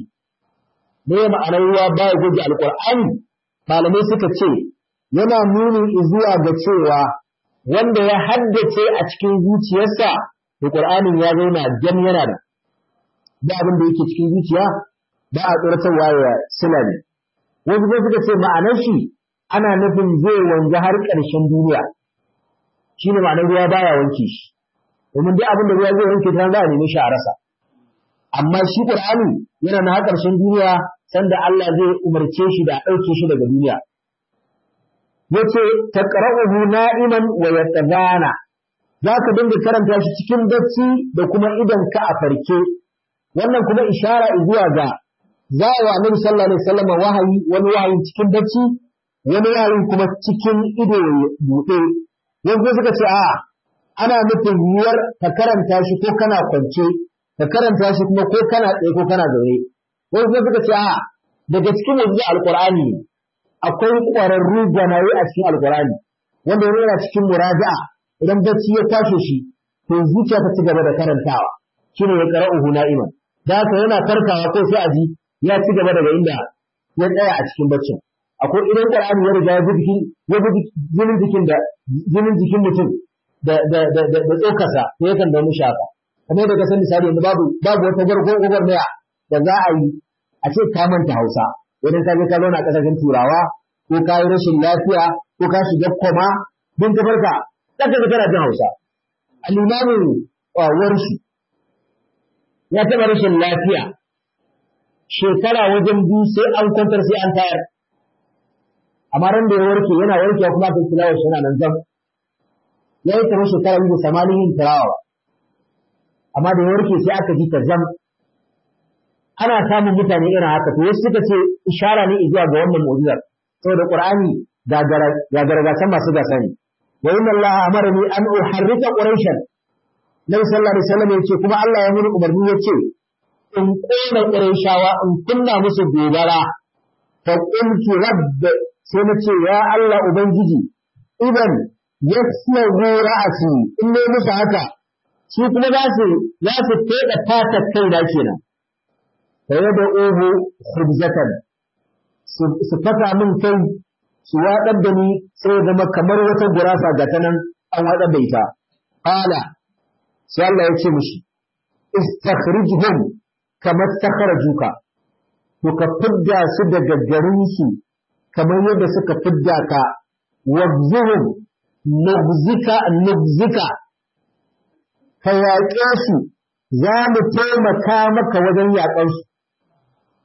me ma'anar ruwa baya goge alqur'ani malamai suka ce yana nuni zuwa ga cewa wanda ya haddace a cikin zuciyarsa to qur'anin ya zauna jam yana da da abin da yake cikin zuciya ba a tsoratarwa ya sila ne wasu sai suka ce ma'anar shi ana nufin zai wanzu har ƙarshen duniya shi ne ma'anar ruwa baya wanke shi domin duk abin da ruwa zai wanke ta za a nemi shi a rasa amma shi qur'ani yana na har ƙarshen duniya sanda Allah zai umarce shi da a ɗauke shi daga duniya yace taqra'uhu na'iman wa yatadana za ka dinga karanta shi cikin bacci da kuma idan ka a farke wannan kuma ishara zuwa ga za a wa annabi sallallahu alaihi wasallam wahayi wani wahayin cikin bacci wani wahayin kuma cikin ido buɗe yanzu suka ce a ana nufin yiwuwar ka karanta shi ko kana kwance ka karanta shi kuma ko kana tsaye ko kana zaune wani kuma suka ce a daga cikin yanzu alqur'ani akwai ƙwararru gwanaye a cikin alqur'ani wanda yana cikin muraja'a idan bacci ya kwashe shi to zuciya ta ci gaba da karantawa shine ya qara'uhu na'iman da haka yana farkawa ko sai a ji ya ci gaba daga inda ya tsaya a cikin baccin akwai idan Qur'ani ya riga ya bi jikin ya bi jinin jikin da jinin jikin mutum da da da da, da tsokarsa to yakan da mishi haka kamar da ka san misali yanzu babu babu wata garko gobar maya da za a yi a ce ka manta Hausa idan ka je ka zauna a kasashen Turawa ko ka yi rashin lafiya ko ka shiga koma din ka farka zaka ga kana jin Hausa al-imamu warshi ya taɓa rashin lafiya shekara wajen biyu sai an kwantar sai an tayar amma ran da ya warke yana warkewa kuma ta tilawa shi yana nan zam ya yi kamar shekara biyu da samanin yin tilawa amma da ya warke sai aka ji ta zam ana samun mutane irin haka to wasu suka ce ishara ne zuwa ga wannan mu'jizar saboda qur'ani ga gargasan masu gasa ne wa inna allaha amarani an uharrika quraishan nabi sallallahu alaihi wasallam yace kuma Allah ya muni umarni yace in kona quraishawa in kunna musu gobara fa qultu rabb sai na ce ya Allah ubangiji idan yasmahu ra'asi in ne musu haka su kuma za su za su feda fata kai da kenan fa yada uhu khubzatan su fata min kai su waɗar da ni sai zama kamar wata gurasa ga ta nan an waɗar da ita qala sai Allah ya ce mishi istakhrijhum kama takhrajuka to ka fidda su daga garin su kamar yadda suka fidda ka wabzuhum nubzika nubzika ka yaƙe su za mu taimaka maka wajen yaƙar su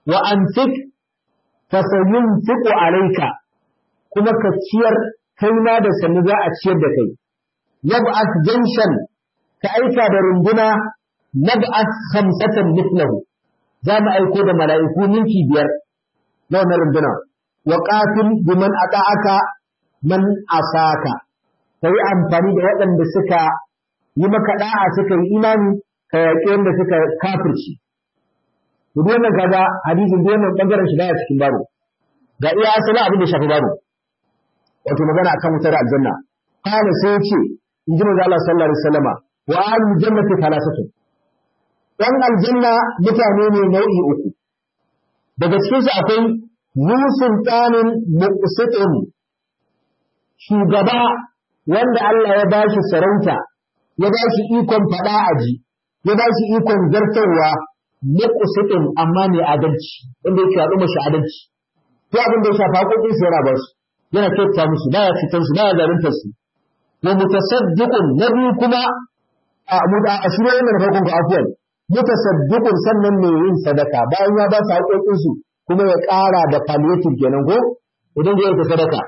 wa anfiq fasayunfiqu alayka kuma ka ciyar kai ma da sannu za a ciyar da kai yab'ath janshan ka aika da runduna nab'ath khamsatan mithlahu za mu aiko da mala'iku ninki biyar na wannan runduna wa qatil biman ata'aka man asaka kai amfani da waɗanda suka yi maka da'a suka yi imani ka yaƙi wanda suka kafirci duk wannan kaga hadisin duk wannan bangaren shi baya cikin baro ga iya asalin abin da shafi baro wato magana akan wutar aljanna kana sai yace in ji manzo Allah sallallahu alaihi wasallama wa ahlul jannati thalathatu dan aljanna mutane ne nau'i uku daga cikin su akwai musun tsanin muqsitin shugaba wanda Allah ya bashi sarauta ya bashi ikon fada aji ya bashi ikon zartarwa muqsitin amma ne adalci wanda yake haɗu mashi adalci to abin da ya shafa haƙoƙin su yana ba su yana kyauta musu baya fitar su baya zaluntar su wa mutasaddiqun nabi kuma a muda a shirye yana da farkon ku afwan mutasaddiqun sannan mai yin sadaka bayan ya ba su haƙoƙin su kuma ya ƙara da palliative kenan ko idan zai yi sadaka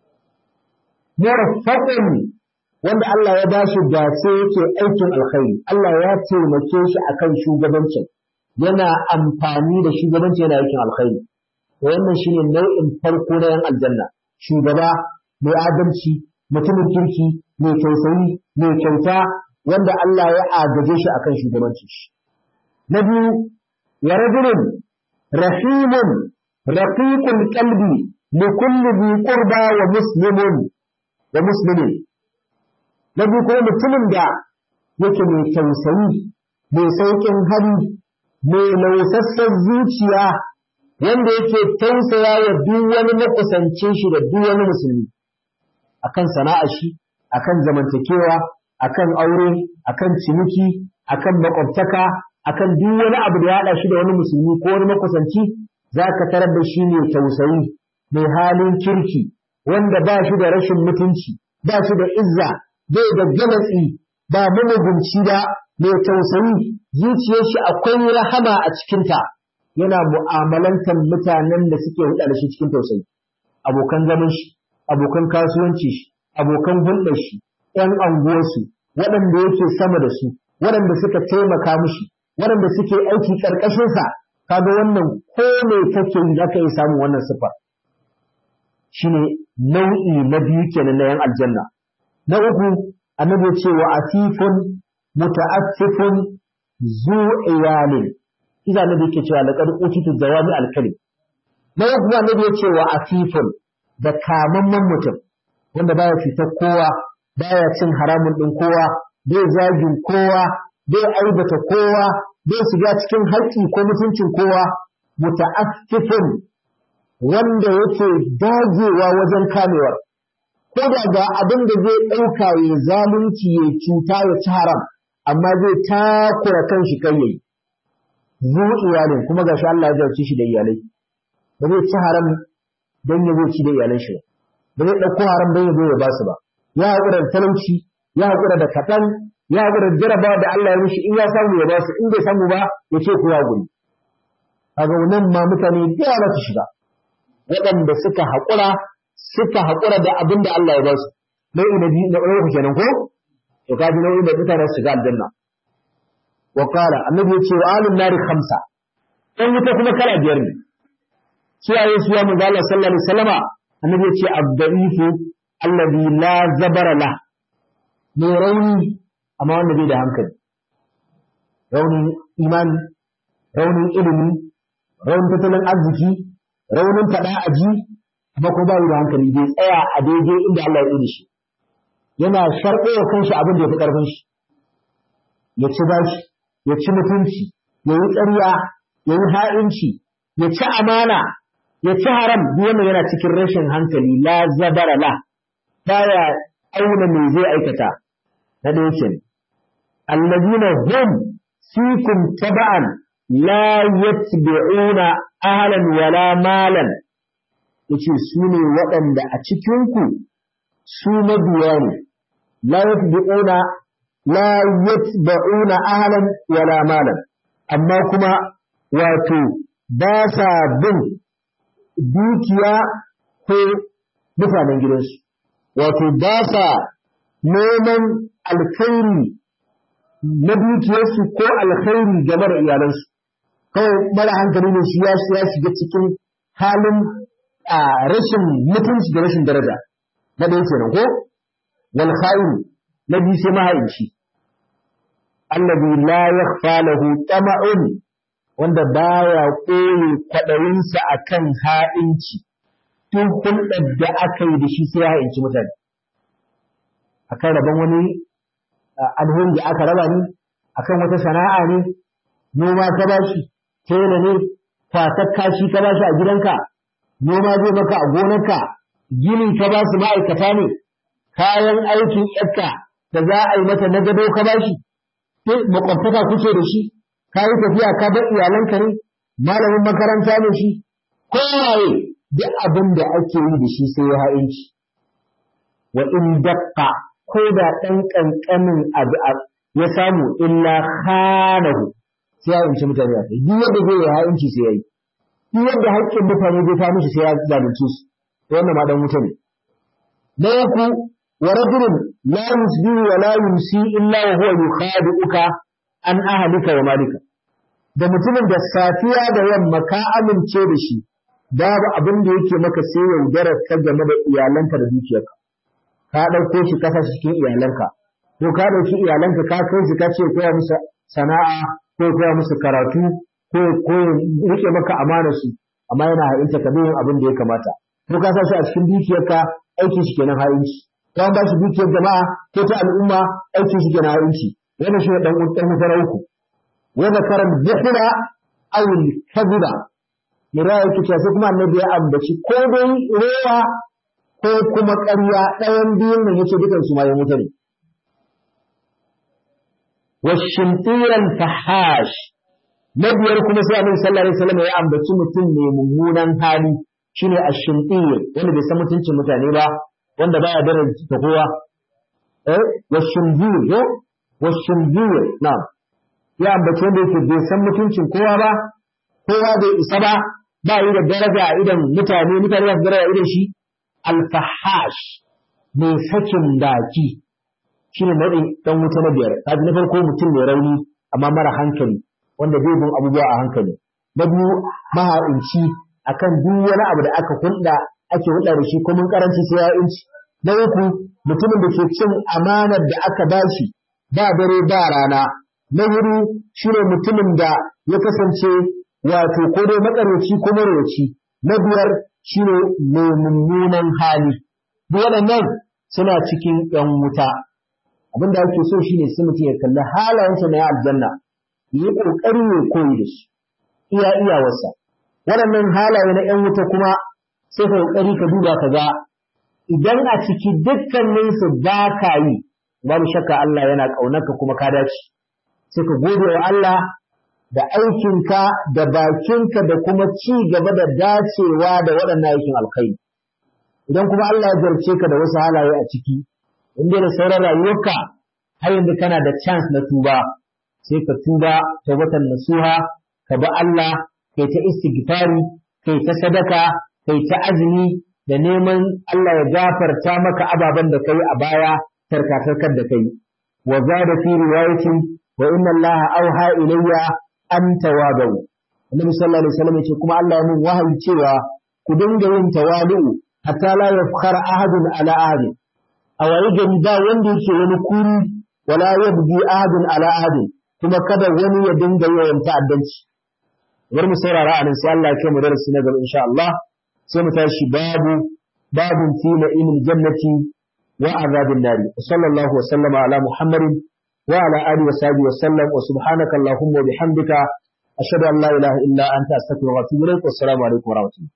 murfaqun wanda Allah ya ba shi dace yake aikin alkhairi Allah ya taimake shi akan shugabancin yana amfani da shugabanci yana aikin alkhairi wannan shine nau'in farko na yan aljanna shugaba mai adalci mutumin kirki mai tausayi mai kyauta wanda Allah ya agaje shi akan shugabanci shi na biyu wa rajulun rahimun raqiqul qalbi li kulli bi qurba wa muslimun wa muslimin na biyu kuma mutumin da yake mai tausayi mai sauƙin hali mai lausassan zuciya wanda yake tausaya wa duk wani makusancin shi da duk wani musulmi akan sana'ar shi akan zamantakewa akan aure akan ciniki akan makwabtaka akan duk wani abu da ya haɗa shi da wani musulmi ko wani makusanci za ka tarar da shi ne tausayi mai halin kirki wanda ba shi da rashin mutunci ba shi da izza bai da galatsi ba mamugunci ba mai tausayi zuciyar shi akwai rahama a cikinta yana mu'amalantar mutanen da suke hulɗa da shi cikin tausayi abokan zaman shi abokan kasuwanci shi abokan hulɗar shi ƴan anguwarsu waɗanda yake sama da su waɗanda suka taimaka mishi waɗanda suke aiki ƙarƙashinsa kaga wannan ko me kake yi zaka iya samun wannan sifa shine nau'i na biyu kenan na yan aljanna na uku annabi ya ce wa atifun muta'affifun zu iyalin idan annabi yake cewa laqad utitu jawami al-kalim na uku annabi ya ce wa atifun da kamamman mutum wanda baya fitar kowa baya cin haramun din kowa bai zagin kowa bai aibata kowa bai shiga cikin haƙƙi ko mutuncin kowa muta'affifun wanda yake dagewa wajen kamewar ko da ga abin da zai ɗauka ya zalunci ya cuta ya ci haram amma zai takura kan shi kai yayi zu iyalin kuma gashi Allah ya jarci shi da iyalai ba zai ci haram don ya zai ci da iyalan shi ba zai ɗauko haram don ya zo ya ba su ba ya haƙura da talauci ya haƙura da kaɗan ya haƙura da jarabawa da Allah ya mishi in ya samu ya ba su in bai samu ba ya ce ko ya guri kaga wannan ma mutane da yawa su shiga waɗanda suka haƙura suka haƙura da abin da Allah ya ba su nau'i na biyu na ɗaya kenan ko to ka ji nau'in da mutane su shiga aljanna wa qala annabi ya ce wa alun nari khamsa ɗan wuta kuma kala biyar ne kiyaye su ya manzo Allah sallallahu alaihi wasallama annabi ya ce abdaifu alladhi la zabara la mai rauni amma wanda bai da hankali raunin imani raunin ilimi raunin tattalin arziki raunin faɗa a ji amma ko bayi da hankali bai tsaya a daidai inda Allah ya yi shi yana sharɓo wa kanshi abin da ya fi ƙarfin shi ya ci bashi ya ci mutunci ya yi ƙarya ya yi ha'inci ya ci amana ya ci haram duk wannan yana cikin rashin hankali la zabara la baya auna me zai aikata na ɗaya ke allazina hum fikum taba'an la yatbi'una ahlan wala malan yace su ne waɗanda a cikinku su mabiya ne la yatbi'una la yatba'una ahlan wala malan amma kuma wato ba sa bin dukiya ko mutanen gidansu wato ba sa neman alkhairi na dukiyarsu ko alkhairi game da iyalansu kawai mara hankali ne shi ya shiga cikin halin rashin mutunci da rashin daraja na ɗaya kenan ko wal kha'in na biyu sai mahaici allazi la yakhfa lahu tama'un wanda baya koyi kwaɗayinsa akan ha'inci tun hulɗar da aka yi da shi sai ya ha'inci mutane akan rabon wani alheri da aka raba ni akan wata sana'a ne noma ka bashi tela ne kwatar kashi ka bashi a gidanka noma zai maka a gonarka gini ka ba su ma'aikata ne kayan aikin yarka da za a yi mata na gado ka bashi sai makwabtaka kuke da shi ka yi tafiya ka bar iyalanka ne malamin makaranta ne shi kowaye duk abin da ake yi da shi sai ya ha'inci wa in daqqa ko da ɗan ƙanƙanin abu ya samu illa khanahu sai ya inci mutane a kai duk yadda zai yi ha'inci sai ya yi duk yadda haƙƙin mutane zai ta mishi sai ya zalunce su to wannan ma dan wuta ne na uku wa rajulun la yusbihu wa la yumsi illa wa huwa yukhadi'uka an ahlika wa malika da mutumin da safiya da yamma ka amince da shi babu abin da yake maka sai yaudarar ka game da iyalanka da dukiyarka ka ɗauko shi kasa cikin iyalanka ko ka ɗauki iyalanka ka kai shi ka ce koya musu sana'a ko koya musu karatu ko ko rike maka amana su amma yana ha'inta ka yin abin da ya kamata ko ka sa shi a cikin dukiyarka aikin shi kenan ha'inci ka ba shi dukiyar jama'a ko ta al'umma aikin shi kenan ha'inci wannan shi ne dan dan mutara uku wa zakara dhikra aw al-kadhiba mira yake cewa sai kuma annabi ya ambaci ko dai rewa ko kuma ƙarya ɗayan biyun nan yace dukan su ma ya mutu ne washimtiran fahash na biyar kuma sai annabi sallallahu alaihi wasallam ya ambaci mutum mai mummunan hali shine ashimtir wanda bai san mutuncin mutane ba wanda baya daraja ta kowa eh washimtir yo washimtir na'am ya ambaci wanda yake bai san mutuncin kowa ba kowa bai isa ba ba yi da daraja a idan mutane mutane ba su daraja a idan shi alfahash mai sakin baki shi ne nau'in ɗan wuta na biyar kaji na farko mutum mai rauni amma mara hankali wanda zai bin abubuwa a hankali na biyu maha'inci akan duk wani abu da aka hulɗa ake hulɗa da shi ko mun karanci sai ya inci na uku mutumin da ke cin amanar da aka bashi ba dare ba rana na hudu shine mutumin da ya kasance wato ko dai matsaraci ko marwaci na biyar shine mai mummunan hali duk waɗannan suna cikin ‘yan wuta abin da ake so shine sai mutum ya kalli halayensa na aljanna yi ƙoƙari ya koyi da shi iya iyawarsa waɗannan halaye na ‘yan wuta kuma sai ka ƙoƙari ka duba ka ga idan a ciki dukkaninsu ba ka yi babu shakka Allah yana ƙaunarka kuma ka dace sai ka gode wa Allah da aikinka da bakinka da kuma ci gaba da dacewa da waɗannan aikin alkhairi idan kuma Allah ya jarce ka da wasu halaye a ciki inda da sauran rayuwarka har yanzu kana da chance na tuba sai ka tuba tawbatan nasuha ka bi Allah kai ta istighfari kai ta sadaka kai ta azumi da neman Allah ya gafarta maka ababen da kai a baya tarkatarkar da kai wa zada fi riwayatin wa inna Allah auha ilayya an tawadu annabi sallallahu alaihi wasallam yace kuma Allah ya min wahayi cewa ku dinga yin tawadu hatta la yafkhar ahadun ala ahadin a waye gari ba wanda yake wani kuri wala yabgi ahadun ala ahadin kuma kada wani ya dinga yawan ta'addanci bar mu saurara anan sai Allah ya kai mu darasi na gaba insha Allah sai mu tashi babu babun fi na'imil jannati wa azabin nari sallallahu wa sallama ala muhammadin وعلى آله وصحبه وسلم وسبحانك اللهم وبحمدك أشهد أن لا إله إلا أنت أستغفرك وأتوب إليك والسلام عليكم ورحمة الله